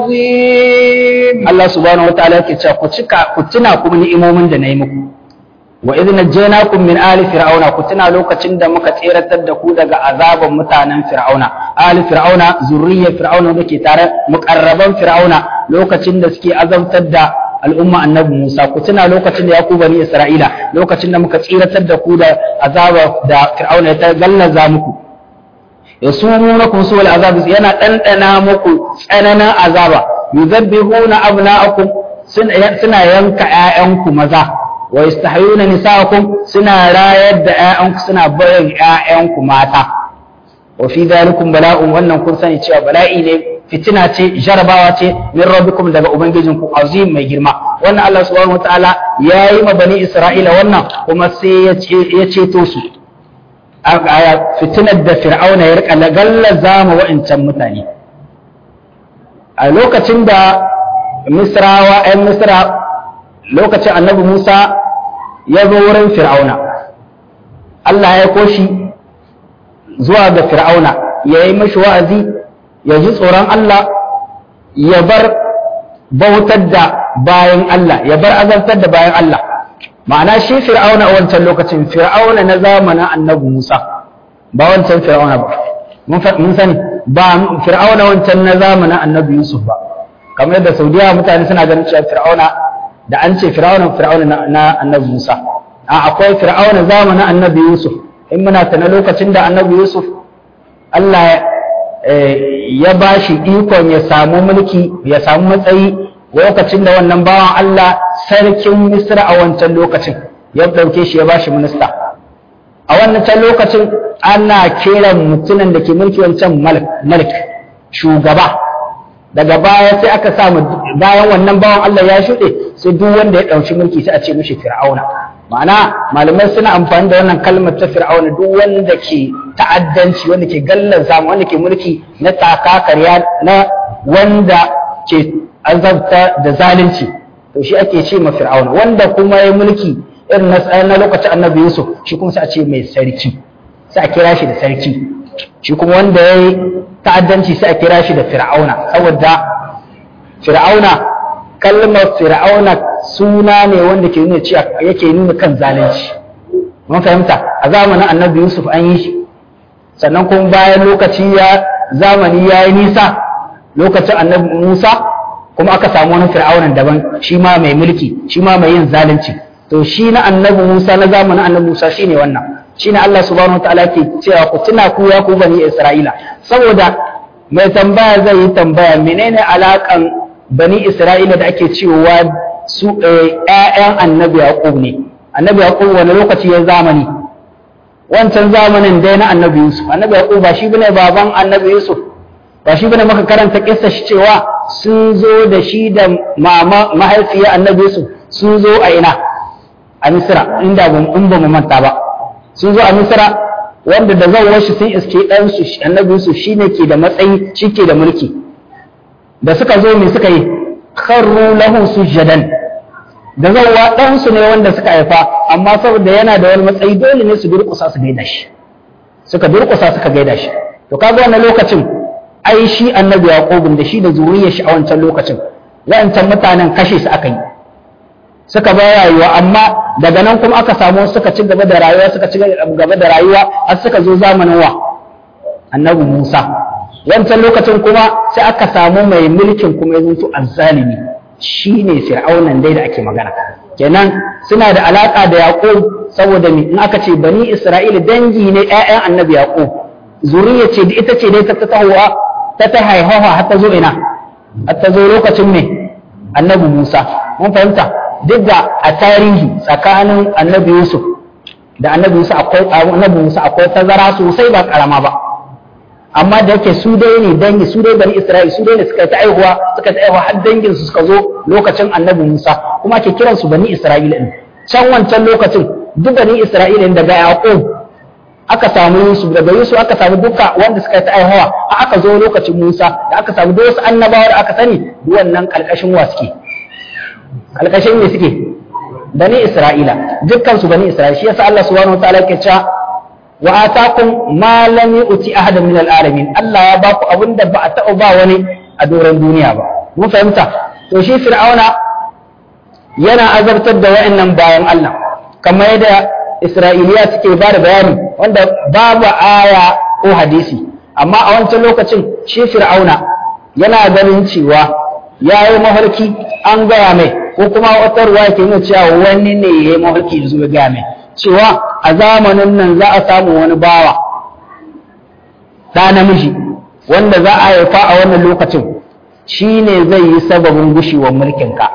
عظيم Allah subhanahu wataala yake cewa ku cika ku tuna kuma ni'imomin da nayi muku wa idh najaynakum min ali fir'auna ku tuna lokacin da muka tseratar da ku daga azaban mutanen fir'auna ali fir'auna zurriyar fir'auna da ke tare muqarraban fir'auna lokacin da suke azabtar da al'umma annabi Musa ku tuna lokacin da Yakubu bani Isra'ila lokacin da muka tsiratar da ku da azaba da Fir'auna ya gallaza muku yasumunakum su'al azab yana dandana muku tsananin azaba yuzabbihuna abna'akum suna yanka ƴaƴanku maza wa yastahyuna nisa'akum suna rayar da ƴaƴanku suna barin ƴaƴanku mata wa fi dhalikum bala'un wannan kun sani cewa bala'i ne fitina ce jarabawa ce min rabbikum daga ubangijinku azim mai girma wannan Allah subhanahu wataala ya yi ma bani Isra'ila wannan kuma sai ya ceto su a fitinar da fir'auna ya rika lagallaza ma wa'incan mutane a lokacin da misrawa ‘yan misra lokacin annabi musa ya zo wurin fir'auna Allah ya koshi zuwa ga fir'auna ya yi mashi wa'azi ya ji tsoron Allah ya bar bautar da bayan Allah ya bar azabtar da bayan Allah ma'ana shi fir'auna a wancan lokacin fir'auna na zamanin annabi Musa ba wancan fir'auna ba mun sani ba fir'auna wancan na zamanin annabi Yusuf ba kamar yadda Saudiya mutane suna ganin cewa fir'auna da an ce fir'auna fir'auna na annabi Musa a akwai fir'auna zamanin annabi Yusuf in muna ta na lokacin da annabi Yusuf Allah ya ba shi ikon ya samu mulki ya samu matsayi lokacin da wannan bawan Allah sarkin Misra a wancan lokacin ya ɗauke shi ya ba shi minista a wannan can lokacin ana kiran mutumin da ke mulki wancan malik shugaba daga baya sai aka samu bayan wannan bawan Allah ya shuɗe sai duk wanda ya ɗauki mulki sai a ce mishi fir'auna ma'ana malamai suna amfani da wannan kalmar ta fir'auna duk wanda ke ta'addanci wanda ke gallaza wanda ke mulki na takakarya na wanda ke azabta da zalunci to shi ake ce ma fir'auna wanda kuma ya mulki irin na lokacin annabi yusuf shi kuma sai a ce mai sarki sai a kira shi da sarki shi kuma wanda ya yi ta'addanci sai a kira shi da fir'auna saboda fir'auna kalmar fir'auna suna ne wanda ke nuna cewa yake nuna kan zalunci mun fahimta a zamanin annabi yusuf an yi shi sannan kuma bayan lokaci ya zamani ya yi nisa lokacin annabi musa kuma aka samu wani fir'aunan daban shi ma mai mulki shi ma mai yin zalunci to shi na annabi musa na zamanin annabi musa shine wannan shine Allah subhanahu wataala ke cewa ku tuna ku ya ku bani isra'ila saboda mai tambaya zai yi tambaya menene alakan bani isra'ila da ake cewa su ƴaƴan annabi yaqub ne annabi yaqub wani lokaci ya zamani wancan zamanin dai na annabi yusuf annabi yaqub ba shi bane baban annabi yusuf ba shi bane maka karanta kissa shi cewa sun zo da shi da mama mahaifiyar annabi yusuf sun zo a ina a misra inda in ba mu manta ba sun zo a misra wanda da zan washi sun iske ɗansu annabi yusuf shine ke da matsayi shi ke da mulki da suka zo me suka yi kharru lahu sujadan da zawwa ɗansu ne wanda suka haifa amma saboda yana da wani matsayi dole ne su durƙusa su gaida shi suka durƙusa suka gaida shi to kaga wannan lokacin ai shi annabi yaqubun da shi da zuriyar shi a wancan lokacin wancan mutanen kashe su aka yi suka bar rayuwa amma daga nan kuma aka samu suka ci gaba da rayuwa suka ci gaba da rayuwa har suka zo zamanin wa annabi Musa wancan lokacin kuma sai aka samu mai mulkin kuma ya zanto azzalimi shine fir'aunan dai da ake magana kenan suna da alaka da yaqub saboda me in aka ce bani isra'ila dangi ne ƴaƴan annabi yaqub zuriya ce da ita ce dai ta tahowa ta ta haihawa har ta zo ina har ta zo lokacin me annabi Musa mun fahimta duk da a tarihi tsakanin annabi Yusuf da annabi Musa akwai annabi Musa akwai tazara sosai ba karama ba amma da yake su dai ne dangi su dai bani Isra'il su dai ne suka ta aihuwa suka ta aihuwa har dangin su suka zo lokacin annabi Musa kuma ake kiran su bani Isra'ila din can wancan lokacin duk bani Isra'ila daga Yaqub aka samu Yusuf daga Yusuf aka samu duka wanda suka ta aihawa aka zo lokacin Musa da aka samu duk wasu annabawa da aka sani duk wannan kalkashin wa suke kalkashin ne suke bani Isra'ila dukkan su bani Isra'ila shi yasa Allah subhanahu wa ta'ala yake cewa wa atakum ma lam yu'ti ahadan min al-alamin Allah ya baku abinda ba a taɓa ba wani a doron duniya ba mun fahimta to shi fir'auna yana azabtar da wa'annan bayan Allah kamar yadda Isra'iliya suke ba da bayani wanda babu aya ko hadisi amma a wancan lokacin shi fir'auna yana ganin cewa ya yi mafarki an gaya mai ko kuma wata ruwa ke nuna cewa wani ne ya yi mafarki da zuwa gaya mai cewa a zamanin nan za a samu wani bawa ɗa namiji wanda za a haifa a wannan lokacin shi ne zai yi sababin gushewar mulkinka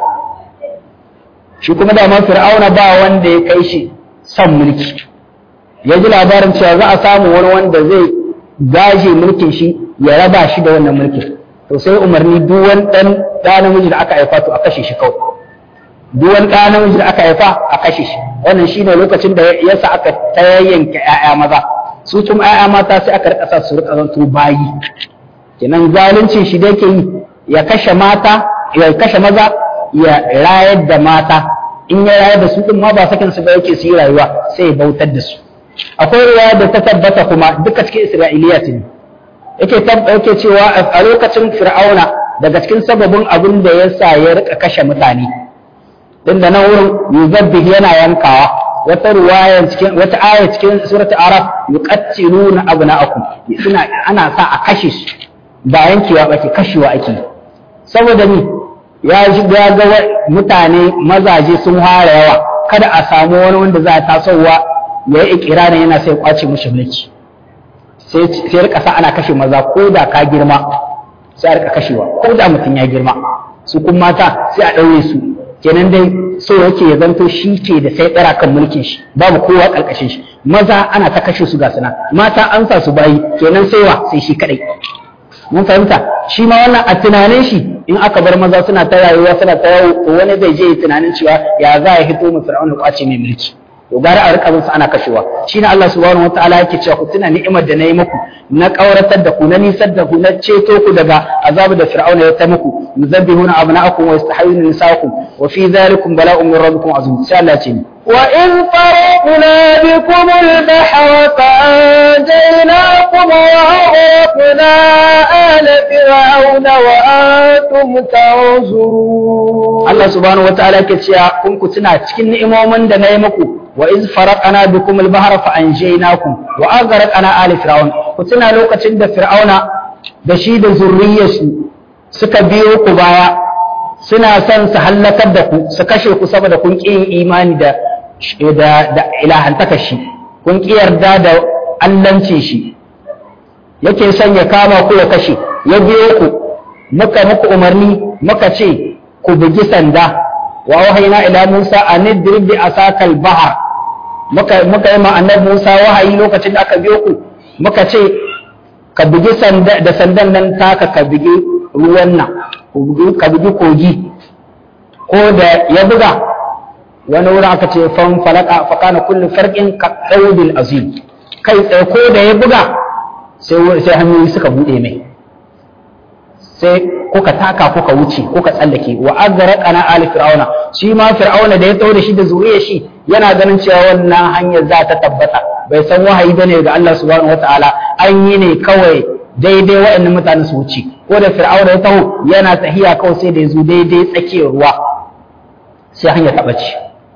shi kuma da fir'auna ba wanda ya kai shi son mulki ya ji labarin cewa za a samu wani wanda zai gaje mulkin shi ya raba shi da wannan mulkin to sai umarni duk wani ɗan ɗa namiji da aka haifa to a kashe shi kawai duk wani ɗa namiji da aka haifa a kashe shi wannan shi ne lokacin da yasa aka tayayyanke ‘ya'ya maza su kuma ‘ya'ya mata sai aka rika sa su rika zanto bayi kenan zalunci shi da yake yi ya kashe mata ya kashe maza ya rayar da mata in ya rayar da su din ma ba sakin su ba yake su yi rayuwa sai ya bautar da su akwai riwaya da ta tabbata kuma duka cikin isra'iliya ne yake yake cewa a lokacin fir'auna daga cikin sababin abin da ya sa ya rika kashe mutane din da nan wurin yuzabbih yana yankawa wata riwaya cikin wata aya cikin suratul araf yuqattiluna abna'akum suna ana sa a kashe su ba yankewa ba ke kashewa ake saboda ni ya ya ga mutane mazaje sun fara yawa kada a samu wani wanda za a tasowa ya yi ikirarin yana sai kwace mushi mulki sai sai rika sa ana kashe maza ko da ka girma sai a rika kashewa ko da mutum ya girma su kuma mata sai a ɗaure su kenan dai so yake ya zanto shi ke da sai ɗara kan mulkin shi babu kowa ƙarƙashin shi maza ana ta kashe su ga suna mata an sa su bayi kenan sai wa sai shi kaɗai mun fahimta shi ma wannan a tunanin shi in aka bar maza suna ta rayuwa suna ta yawo to wani zai je tunanin cewa ya za ya hito mu fir'auna kwace mai mulki to gara a rika su ana kashewa shine Allah subhanahu wataala yake cewa ku tuna ni'imar da na yi muku na kauratar da ku na nisar da ku na ceto ku daga azabu da fir'auna ya ta muku yuzabbihuna abna'akum wa yastahyuna nisa'akum wa fi dhalikum bala'un min rabbikum azim sai Allah ce وإذ فرقنا بكم البحر فأنجيناكم وأغرقنا آل فرعون وأنتم تنظرون Allah subhanahu wataala yake cewa kun ku tuna cikin ni'imomin da na yi muku wa iz faraqana bikum al-bahra fa anjaynakum wa aghraqna ali fir'aun ku tuna lokacin da fir'auna da shi da zurriyarsu suka biyo ku baya suna son su hallakar da ku su kashe ku saboda kun ƙi yin imani da da da ilahantaka shi kun ƙi yarda da allancin shi yake son ya kama ku ya kashe ya biyo ku muka muku umarni muka ce ku bugi sanda wa wahayna ila Musa an idrib bi asakal bahar muka muka yi ma annabi Musa wahayi lokacin da aka biyo ku muka ce ka bugi sanda da sandan nan taka ka bugi ruwan nan ka bugi kogi ko da ya buga wani wurin aka ce fan falaka fa kana kullu farqin ka qawdil azim kai tsaye ko da ya buga sai sai hanyoyi suka bude mai sai kuka taka kuka wuce kuka tsallake wa azraqana ali fir'auna shi ma fir'auna da ya tawo da shi da zuriyar shi yana ganin cewa wannan hanyar za ta tabbata bai san wahayi bane ga Allah subhanahu wataala an yi ne kawai daidai waɗannan mutane su wuce ko da fir'auna ya taho yana tahiya kawai sai da ya zo daidai tsakiyar ruwa sai hanya ta ɓace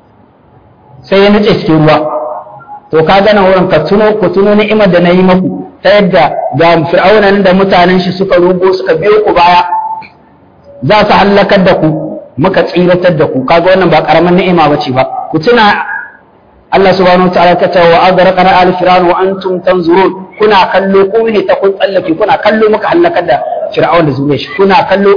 sai ya nuce cikin ruwa to ka gana wurin ka tuno ku tuno ni'imar da na yi maku ta yadda ga fir'auna nan da mutanen shi suka rugo suka biyo ku baya za su hallakar da ku muka tsiratar da ku kaga wannan ba karaman ni'ima bace ba ku tuna Allah subhanahu wa ta'ala ta ce wa aghraqana al fir'aun wa antum tanzurun kuna kallo ku ne ta kun tsallake kuna kallo muka halakar da fir'aun da zuriyar shi kuna kallo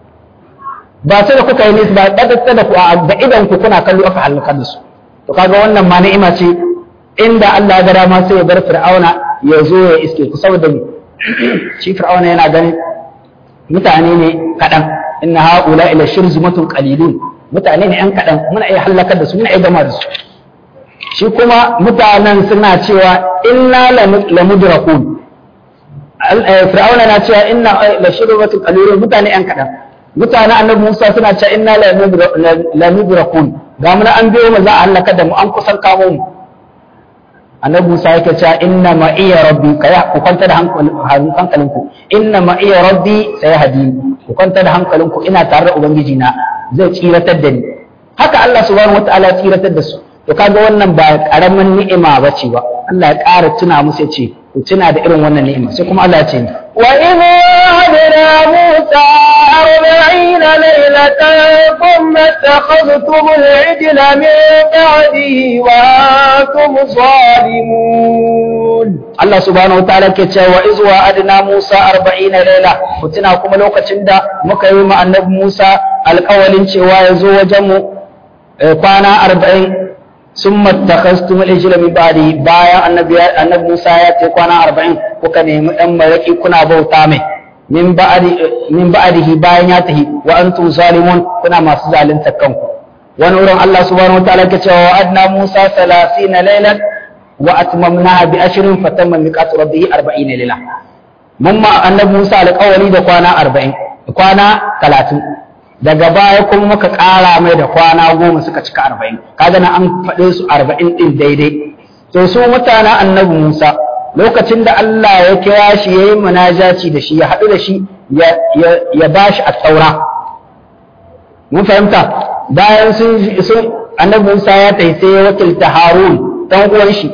ba sai da kuka yi nisa ba da da ku da idan ku kuna kallo aka halakar da su to kaga wannan ma ni'ima ce inda Allah ya ga dama sai ya bar fir'auna ya zo ya iske ku saboda shi fir'auna yana ganin mutane ne kaɗan inna haula ila shirzumatun qalilun mutane ne yan kaɗan muna iya halakar da su muna iya gama da su shi kuma mutanen suna cewa inna lamudrakun fir'auna na cewa inna la shirbatun qalilun mutane yan kadan mutane annabi Musa suna cewa inna lamudrakun ga mun an biyo mu za a halaka da mu an kusan kamo mu annabi Musa yake cewa inna ma iya rabbi kaya ku kwanta da hankalinku inna ma iya rabbi sai hadi ku kwanta da hankalinku ina tare da ubangiji na zai tsiratar da ni haka Allah subhanahu wataala ya tsiratar da su to kaga wannan ba karamin ni'ima bace ba Allah ya ƙara tuna musu ya ce ku tuna da irin wannan ni'ima sai kuma Allah ya ce wa in wa'adna Musa arba'ina laylatan thumma takhadhtum al-ijla min ba'dihi wa antum zalimun Allah subhanahu wataala ke cewa iz wa'adna Musa arba'ina layla ku tuna kuma lokacin da muka yi ma annabi Musa alƙawalin cewa ya zo wajen mu kwana arba'in sun matakastum al-ijla min ba'di bayan annabi annabi Musa ya ce kwana 40 kuka nemi dan maraki kuna bauta mai min ba'di min ba'dihi bayan ya tahi wa antum zalimun kuna masu zalunta kanku wani wurin Allah subhanahu wataala ke cewa adna Musa 30 laylan wa atmamnaha bi ashrin fatamma miqatu rabbih 40 layla mun ma annabi Musa alƙawari da kwana 40 kwana 30 daga baya kuma muka ƙara mai da kwana goma suka cika arba'in kaga na an faɗe su arba'in ɗin daidai to su mutanen annabi musa lokacin da allah ya kira shi ya yi munajaci da shi ya haɗu da shi ya ba shi a taura mun fahimta bayan sun annabi musa ya tafi sai ya wakilta harun ɗan uwan shi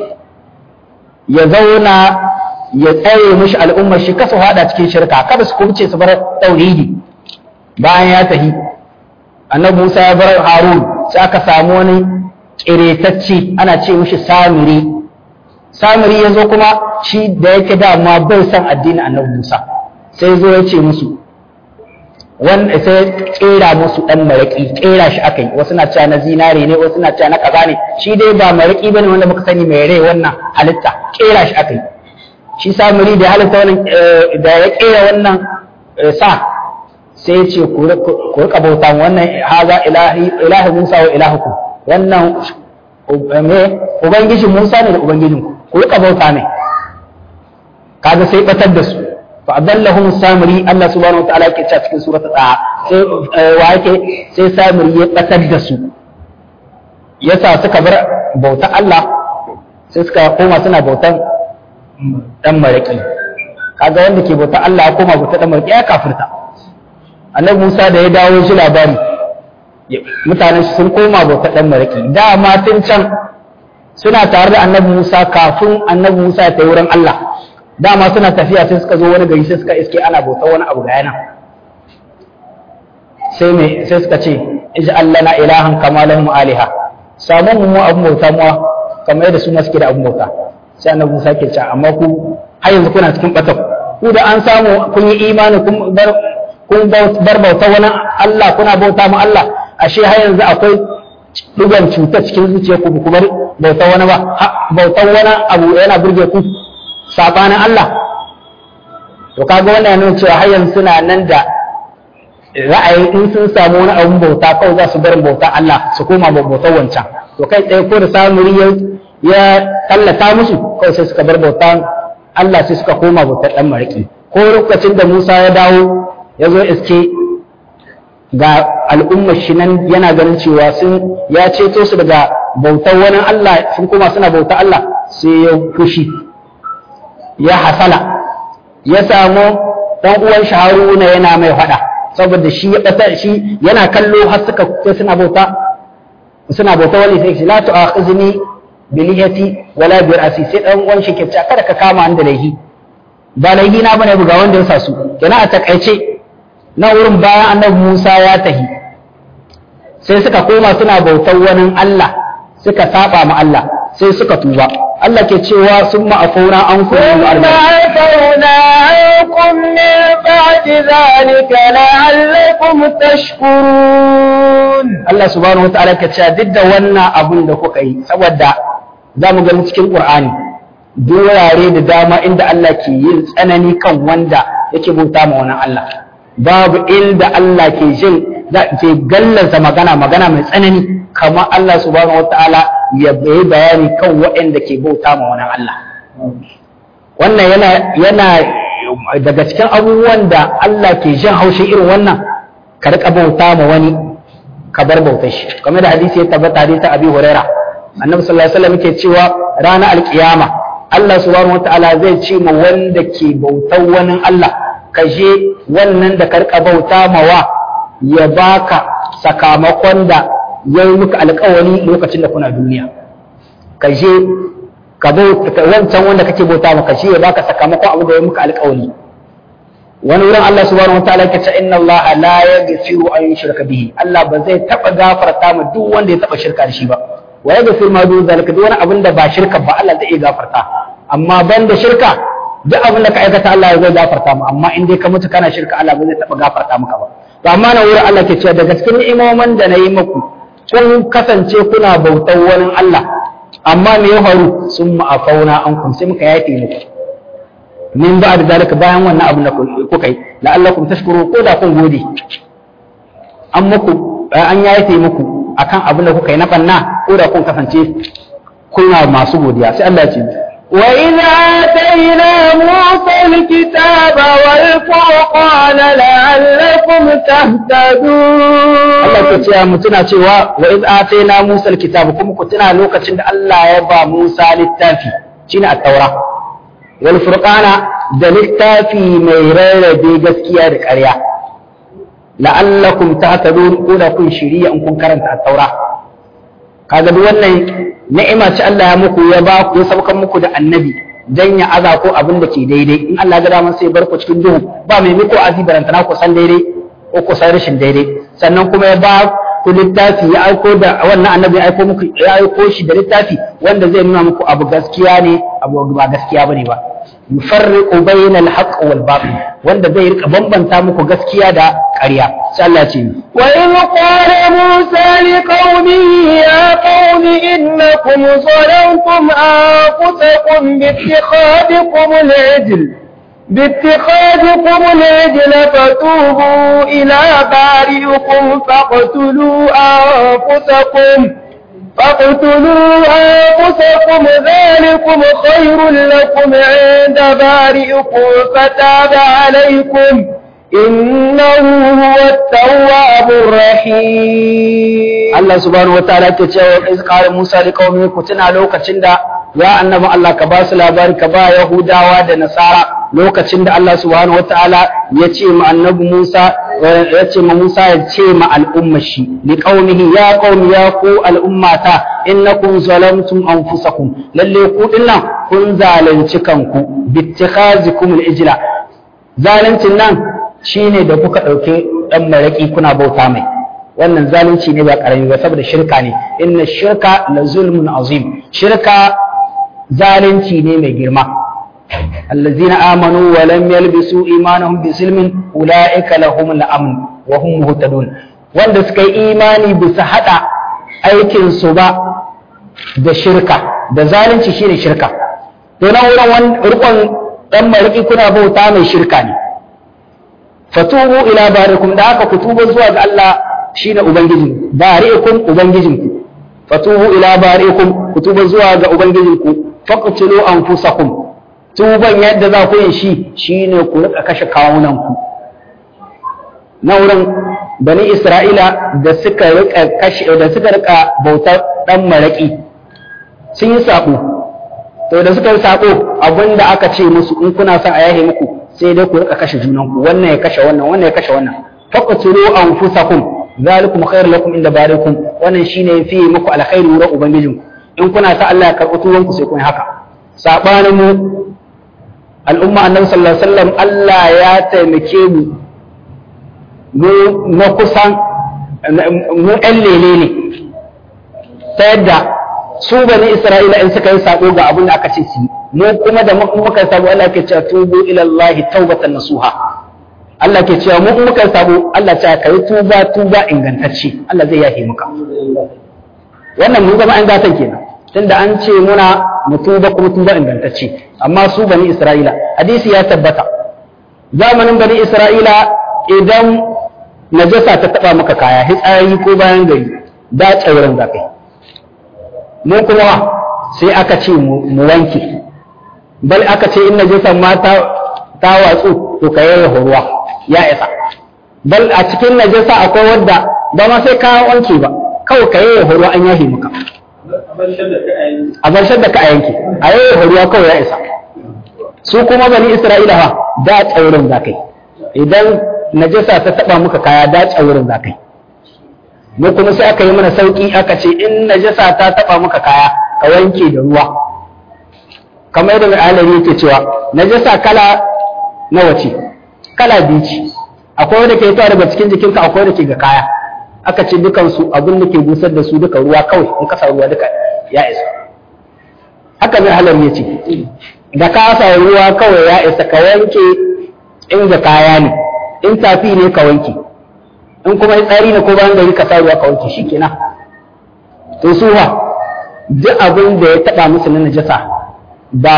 ya zauna ya tsare mishi al'ummar shi kasa haɗa cikin shirka kada su kubce su bar tauhidi bayan ya tafi annabi Musa ya bar Harun sai aka samu wani kiretacce ana ce mishi Samiri Samiri ya zo kuma shi da yake dama bai san addinin annabi Musa sai zo ya ce musu wanda sai kera musu dan maraki kera shi akai wasu na cewa na zinare ne wasu na cewa na kaza ne shi dai ba maraki bane wanda muka sani mai rai wannan halitta kera shi akai shi Samiri da halitta wannan da ya kera wannan sa sai ya ce ku rika bauta wannan haza ilahi Musa wa ilahukum wannan me ubangiji Musa ne da ubangijin ku rika bauta ne kaga sai batar da su fa adallahum samiri Allah subhanahu wataala yake cewa cikin surata ta sai wa yake sai samiri ya batar da su yasa suka bar bauta Allah sai suka koma suna bautan dan maraki kaga wanda ke bauta Allah ya koma bauta dan maraki ya kafirta annabi Musa da ya dawo shi labari mutanen sun koma bauta dan maraki dama tun can suna tare da annabi Musa kafin annabi Musa ya tafi wurin Allah dama suna tafiya sai suka zo wani gari sai suka iske ana bauta wani abu ga yana sai me sai suka ce ij'al lana ilahan kama lahum aliha samu mu abun bauta mu kamar yadda su ma suke da abun bauta sai annabi Musa ke cewa amma ku har yanzu kuna cikin batak ku da an samu kun yi imani kun bar kun bar bauta wani Allah kuna bauta ma Allah ashe har yanzu akwai dugan cuta cikin zuciyarku ku bar bauta wani ba bautan wani abu yana burge ku sabanin Allah to kaga wannan yana cewa har yanzu suna nan da ra'ayin in sun samu wani abun bauta kawai za su bar bauta Allah su koma bautar wancan to kai tsaye ko da samuri ya ya tallata musu kawai sai suka bar bautan Allah sai suka koma bautar dan mariki ko lokacin da Musa ya dawo ya zo iske ga al'ummar shi nan yana ganin cewa sun ya ceto su daga bautar wani Allah sun koma suna bautar Allah sai ya fushi ya hasala ya samu dan uwan shi Haruna yana mai fada saboda shi ya bata shi yana kallo har suka kai suna bauta suna bauta wani sai la tu'akhizni bi lihiyati wala bi ra'si sai dan uwan shi ke cewa kada ka kama ni da laihi ba laihi na bane buga wanda ya sa su kenan a takaice na wurin bayan annabi Musa ya tahi sai suka koma suna bautar wani Allah suka saba ma Allah sai suka tuba Allah ke cewa sun ma'afauna an kuma ثم عفونا عنكم من بعد ذلك لعلكم تشكرون Allah subhanahu wataala ke cewa duk da wannan abun da kuka yi saboda za mu gani cikin Qur'ani durare da dama inda Allah ke yin tsanani kan wanda yake bauta ma wani Allah babu inda Allah ke jin da ke gallansa magana magana mai tsanani kamar Allah subhanahu wataala ya yi bayani kan waɗanda ke bauta ma wani Allah wannan yana yana daga cikin abubuwan da Allah ke jin haushin irin wannan ka rika bauta ma wani ka bar bautar shi kamar da hadisi ya tabbata hadisi Abi Huraira Annabi sallallahu alaihi wasallam yake cewa ranar alkiyama Allah subhanahu wataala zai ce ma wanda ke bautar wani Allah ka je wannan da ka rika bauta mawa ya baka sakamakon da ya yi muka alkawari lokacin da kuna duniya ka je ka bauta wancan wanda kake bauta maka shi ya baka sakamakon abu da ya muka alkawari wani wurin Allah subhanahu wa ta'ala yake ce inna Allah la yaghfiru an yushraka bihi Allah ba zai taba gafarta ma duk wanda ya taba shirka da shi ba wa yaghfiru ma dun zalika duk wani abin da ba shirka ba Allah zai iya gafarta amma banda shirka duk abin da ka aikata Allah zai gafarta mu amma in dai ka mutu kana shirka Allah ba zai taba gafarta maka ba to amma na wurin Allah ke cewa daga cikin ni'imomin da na yi muku kun kasance kuna bautar wani Allah amma me ya faru sun ma'afauna an kun sai muka yafe muku min ba da zalika bayan wannan abin da kuka yi la'allakum tashkuru ko da kun gode an muku an yafe muku akan abin da kuka yi na banna ko da kun kasance kuna masu godiya sai Allah ya ce وإذ آتينا موسى الكتاب والفرقان لعلكم تهتدون Allah ke cewa mu tuna cewa wa iz atayna Musa alkitab kuma ku tuna lokacin da Allah ya ba Musa littafi shine at-taura wal furqana da littafi mai rarrabe gaskiya da ƙarya la'allakum tahtadun ko da kun shiriya in kun karanta at-taura kaga duk wannan ni'ima ce Allah ya muku ya ba ku ya saukan muku da annabi dan ya aza ko abin da ke daidai in Allah ya ga dama sai ya bar ku cikin duhu ba mai miko azibarantana ku san daidai ko ku san rashin daidai sannan kuma ya ba ku littafi ya aiko da wannan annabi ya aiko muku ya aiko shi da littafi wanda zai nuna muku abu gaskiya ne abu ba gaskiya bane ba yufarriqu bainal haqq wal batil wanda zai rika bambanta muku gaskiya da ƙarya sai Allah ce wa in qala musa liqaumihi ya qaumi innakum zalamtum anfusakum bi ittikhadikum al-ijl باتخاذكم العجل فتوبوا إلى بارئكم فاقتلوا أنفسكم فاقتلوا أنفسكم ذلكم خير لكم عند بارئكم فتاب عليكم إنه هو التواب الرحيم Allah subhanahu wa ta'ala ke cewa iz qala Musa li qaumi ku tuna lokacin da ya annabi Allah ka ba su labari ka ba Yahudawa da Nasara lokacin da Allah subhanahu wa ta'ala ya ce ma annabi Musa ya ce ma Musa ya ce ma al'ummar shi li qaumihi ya qaumi ya ku al'ummata innakum zalamtum anfusakum lalle ku dinnan kun zalunci kanku bittikhazikum al-ijla zaluncin nan shine da kuka dauke dan maraki kuna bauta mai wannan zalunci ne ba karami ba saboda shirka ne inna shirka la zulmun azim shirka zalunci ne mai girma allazina amanu wa lam yalbisu imanahum bi zulmin ulaika lahum al-amn wa hum muhtadun wanda suka yi imani bisa hada aikin su ba da shirka da zalunci shine shirka to nan wurin rukun dan mariki kuna bauta mai shirka ne fatubu ila barikum da aka kutuba zuwa ga Allah shine ubangiji bari'ikum ubangijinku fatubu ila bari'ikum kutuba zuwa ga ubangijinku faqtulu anfusakum tuban yadda za ku yi shi shine ku rika kashe kawunan ku na wurin bani isra'ila da suka rika kashe da suka rika bautar dan maraki sun yi sako to da suka yi sako abinda aka ce musu in kuna son a yahe muku sai dai ku rika kashe junanku wannan ya kashe wannan wannan ya kashe wannan faqtulu anfusakum zalikum khair lakum inda barikum wannan shine fi muku alkhairi wurin ubangijinku in kuna sa Allah ya karɓi tuban ku sai kun haka sabanin mu al'umma annabi sallallahu alaihi wasallam Allah ya taimake mu mu na kusan mu ɗan lele ne ta yadda su bani Isra'ila in suka yi sako ga abin da aka ce su mu kuma da muka sabo Allah ke cewa tubu ila Allah taubatan nasuha Allah ke cewa mu muka sabo Allah ce kai tuba tuba ingantacce Allah zai yafe muka wannan mun zama an gatan kenan tunda an ce muna mu tuba kuma tuba ingantacce amma su bani Isra'ila hadisi ya tabbata zamanin bani Isra'ila idan najasa ta taba maka kaya hitsari ko bayan gari da tsauran zakai mu kuma sai aka ce mu wanke bal aka ce in najisan ma ta ta watsu to ka yayyafa ruwa ya isa bal a cikin najasa akwai wadda ba ma sai ka wanke ba kawai ka yayyafa ruwa an yahe maka a bar da ka a yanke a yayyafa ruwa kawai ya isa su kuma bani isra'ila fa da tsaurin zakai idan najasa ta taba muka kaya da tsaurin zakai mu kuma sai aka yi mana sauki aka ce in najasa ta taba muka kaya ka wanke da ruwa kamar yadda mai alari yake cewa najasa kala nawa ce kala biyu ce akwai wanda ke fitowa daga cikin jikinka akwai wanda ke ga kaya aka ce dukan su abin da ke busar da su duka ruwa kawai in kasa ruwa duka ya isa haka mai halar ya ce da ka sa ruwa kawai ya isa ka wanke in ga kaya ne in tafi ne ka wanke in kuma tsari ne ko bayan gari ka sa ruwa ka wanke shi kenan to su ha duk abin da ya taba musu na najasa ba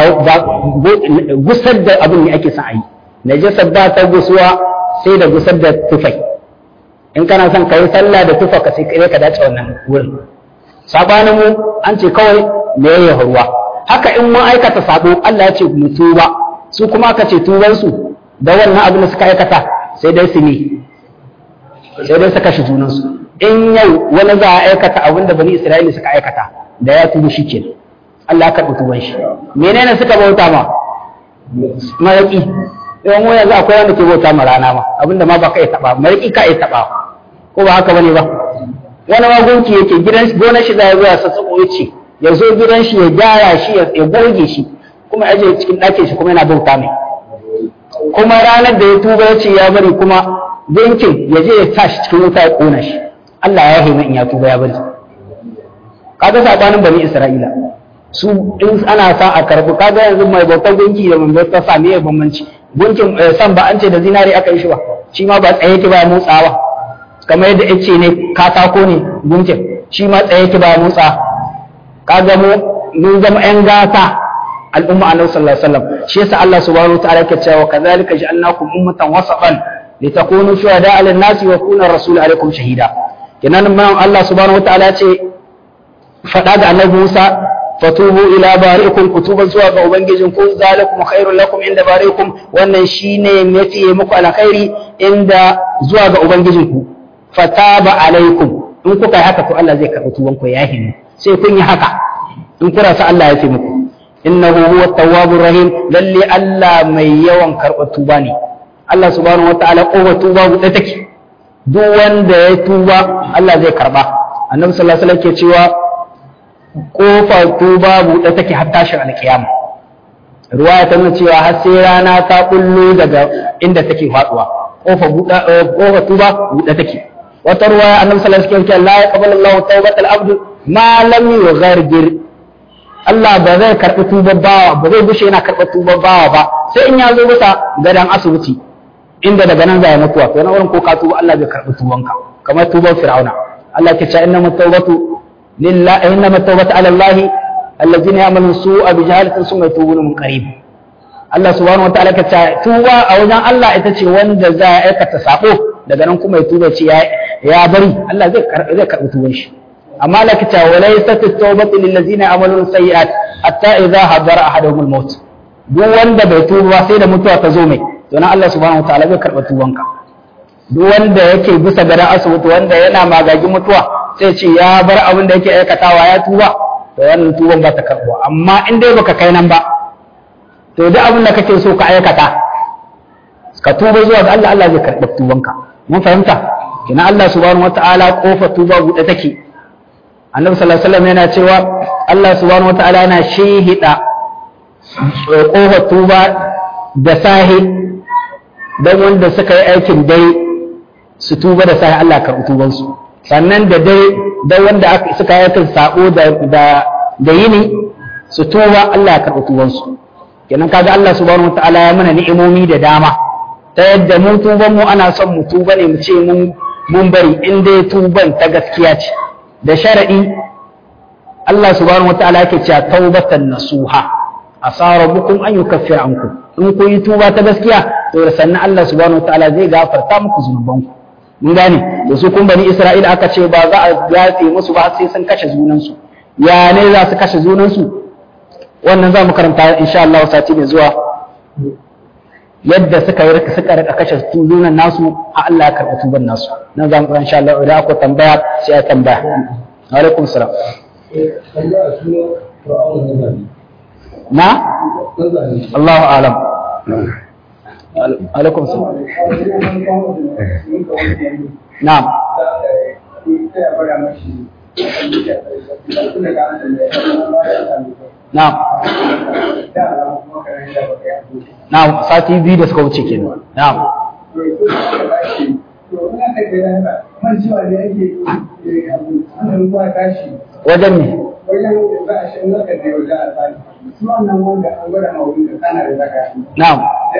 gusar da abin ne ake son a yi najasa ba ta gusuwa sai da gusar da tufai in kana son ka yi sallah da tufa ka sai ka dace wannan wurin sabanin mu an ce kawai me yayi ruwa haka in mun aikata sabo Allah ya ce mu tuba su kuma aka ce tuban su da wannan abin da suka aikata sai dai su ne sai dai su kashe junan su in yau wani za a aikata abin da bani Isra'ila suka aikata da ya tuba shi kenan Allah ya karɓi tuban shi menene suka bauta ma maraki yawan mu yanzu akwai wanda ke bauta ma rana ma abinda ma ba ka iya taɓa maraki ka iya taɓa ko ba haka bane ba wani magunki yake gidan gonar shi za ya zo ya sassaƙo ya ce ya zo gidan shi ya gyara shi ya goge shi kuma ya je cikin ɗakin shi kuma yana bauta mai kuma ranar da ya tuba ya ce ya bari kuma gunkin ya je ya sa shi cikin wuta ya ƙona shi Allah ya hima in ya tuba ya bari kaga sabanin bani Isra'ila su in ana sa a karbi kaga yanzu mai bautar gunki da mai bautar sa me bambanci gunkin san ba an ce da zinari aka yi shi ba shi ma ba tsaye ki ba motsawa kamar yadda ya ce ne katako ne gunkin shi ma tsaye ki ba motsa kaga mu mun zama yan gata al'umma annabi sallallahu alaihi wasallam shi yasa Allah subhanahu wataala yake cewa kadhalika ja'alnakum ummatan wasatan litakunu shuhada'a 'alan nasi wa yakuna rasulu 'alaykum shahida kenan man Allah subhanahu wataala ce faɗa ga annabi Musa fatubu ila bari'ikum kutuban zuwa ga ubangijin ku zalikum khairul lakum inda bari'ikum wannan shine mafi muku alkhairi inda zuwa ga ubangijin ku fataba alaikum in kuka yi haka to Allah zai karɓi tuban ku ya himu sai kun yi haka in kuna sa Allah ya fi muku innahu huwa tawwabur rahim lalle Allah mai yawan karɓar tuba ne Allah subhanahu wataala kowa tuba buɗe take duk wanda ya tuba Allah zai karɓa annabi sallallahu alaihi wasallam ke cewa kofar tuba buɗe take har tashin alkiyama ruwa ta nuna cewa har sai rana ta kullu daga inda take faduwa kofar buɗe kofar tuba buɗe take wata ruwa annabi sallallahu alaihi wasallam la yaqbalu Allahu tawbatal abd ma lam yughargir Allah ba zai karɓi tubar bawa ba zai bushe yana karɓar tubar bawa ba sai in ya zo bisa gadan asibiti inda daga nan za ya mutuwa to na wurin ko ka tuba Allah zai karɓi tubanka kamar tubar fir'auna Allah ke cewa innamat tawbatu لله إنما التوبة على الله الذين يعملون السوء بجهالة ثم يتوبون من قريب Allah subhanahu wataala ka ce tuba a wajen Allah ita ce wanda za a aikata sako daga nan kuma ya tuba ce ya bari Allah zai zai karbi tuban shi amma Allah ka ce wa laysa at-tawbatu lil ladzina ya'maluna sayyi'at hatta idza hadara ahaduhum al-maut duk wanda bai tuba sai da mutuwa ta zo mai to nan Allah subhanahu wataala zai karba tubanka duk wanda yake bisa gadan asibiti wanda yana magagin mutuwa sai ce ya bar abin da yake aikatawa ya tuba to wannan tuban ba ta karbuwa amma in dai baka kai nan ba to duk abin da kake so ka aikata ka tuba zuwa ga Allah Allah zai karɓi tubanka mun fahimta kina Allah subhanahu wataala kofa tuba buɗe take annabi sallallahu alaihi wasallam yana cewa Allah subhanahu wataala yana shehida kofa tuba da sahi dan wanda suka yi aikin dai su tuba da sahi Allah karɓi tubansu sannan da dai da wanda suka yi sabo da da yini su tuba Allah ya karɓi tubansu kenan kaga Allah subhanahu wataala ya mana ni'imomi da dama ta yadda mu tuban mu ana son mu tuba ne mu ce mun mun bari in dai tuban ta gaskiya ce da sharadi Allah subhanahu wataala yake cewa taubatan nasuha asa rabbukum an yukaffira ankum in kun yi tuba ta gaskiya to sannan Allah subhanahu wataala zai gafarta muku zunubanku mun gane da su kun bani Isra'ila aka ce ba za a yafe musu ba sai sun kashe junansu ya ne za su kashe junansu wannan za mu karanta insha Allah sati mai zuwa yadda suka yi suka rika kashe junan nasu a Allah ya karɓi tuban nasu nan za mu karanta insha Allah idan akwai tambaya sai ya tambaya alaikum salam na Allahu alam alaikum salam na'am na'am na'am sati biyu da suka wuce kenan na'am wajen ne na'am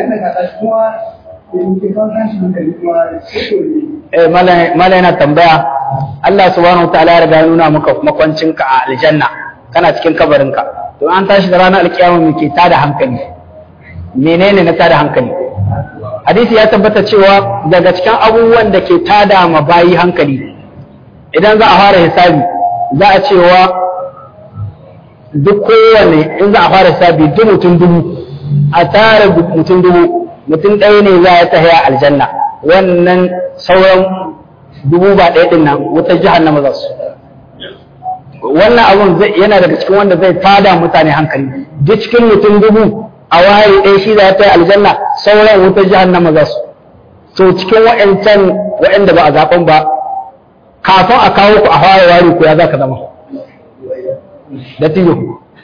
eh mala yana tambaya Allah subhanahu wataala ya riga ya nuna maka makwancinka a aljanna kana cikin kabarinka to an tashi da ranar alkiyama me ke tada hankali menene na tada hankali hadisi ya tabbata cewa daga cikin abubuwan da ke tada ma bayi hankali idan za a fara hisabi za a cewa duk kowane in za a fara hisabi duk mutum dubu a tara mutum dubu mutum ɗaya ne za ya tahiya aljanna wannan sauran dubu ba ɗaya ɗin nan wutar jahannama za su wannan abun yana daga cikin wanda zai tada mutane hankali duk cikin mutum dubu a waye ɗaya shi za ta yi aljanna sauran wutar jahannama za su to cikin wa'ancan wa'anda ba a zaɓen ba kafin a kawo ku a fara wari ku ya za ka zama da tiyo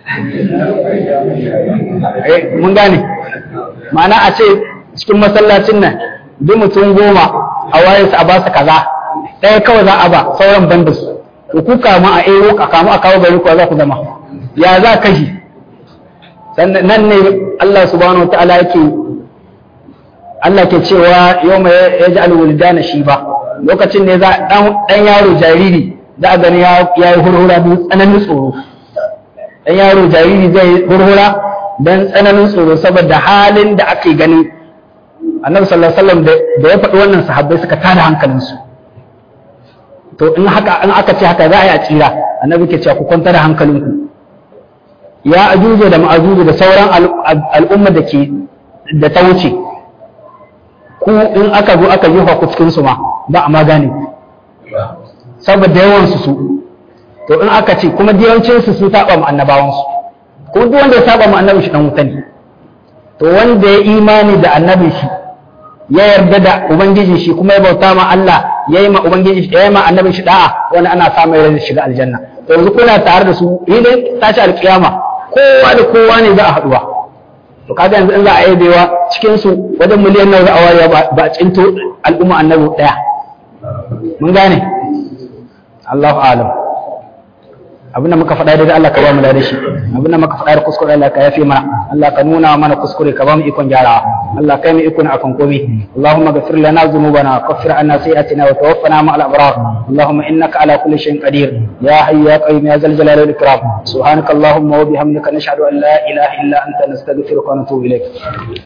mun gane ma'ana a ce cikin masallacin nan duk mutum goma a waye su a ba su kaza ɗaya kawai za a ba sauran banda su to ku kama a ero ka kama a kawo gari ku za ku zama ya za ka shi sannan nan ne Allah subhanahu wa ta'ala yake Allah ke cewa yau mai ya ji alwulidana shi ba lokacin ne za ɗan yaro jariri za a gani ya yi hurhura don tsananin tsoro ɗan yaro jariri zai hurhura don tsananin tsoro saboda halin da ake gani annabi sallallahu alaihi wasallam da ya faɗi wannan sahabbai suka tada hankalinsu to in haka in aka ce haka za a yi a tsira annabi ke cewa ku kwanta da hankalinku ya ajuju da ma'ajuju da sauran al'umma da ke da ta wuce ku in aka zo aka yi ku cikin su ma ba a magane saboda yawan su su to in aka ce kuma yawancin su sun saba mu annabawan su ko duk wanda ya saba mu annabi shi dan wuta ne to wanda ya imani da annabi shi ya yarda da ubangiji shi kuma ya bauta ma Allah ya yi ma ubangiji ya yi ma annabi shi da'a wani ana samun rai shiga aljanna to yanzu kuna tare da su idan tashi alkiyama kowa da kowa ne za a haduwa to kaga yanzu in za a yabewa cikin su wajen miliyan nawa za a warewa ba a cinto al'umma annabi daya mun gane Allahu a'lam abinda muka faɗa daidai Allah ka ba mu da shi abinda muka faɗa da kuskure Allah ka yafe mana Allah ka nuna mana kuskure ka ba mu ikon gyarawa Allah kai mu ikon akan komai Allahumma ghfir lana dhunubana kaffir anna sayi'atina wa tawaffana ma'al abrar Allahumma innaka ala kulli shay'in qadir ya hayyu ya qayyum ya zal jalali wal ikram subhanaka Allahumma wa bihamdika nashhadu an la ilaha illa anta nastaghfiruka wa natubu ilayk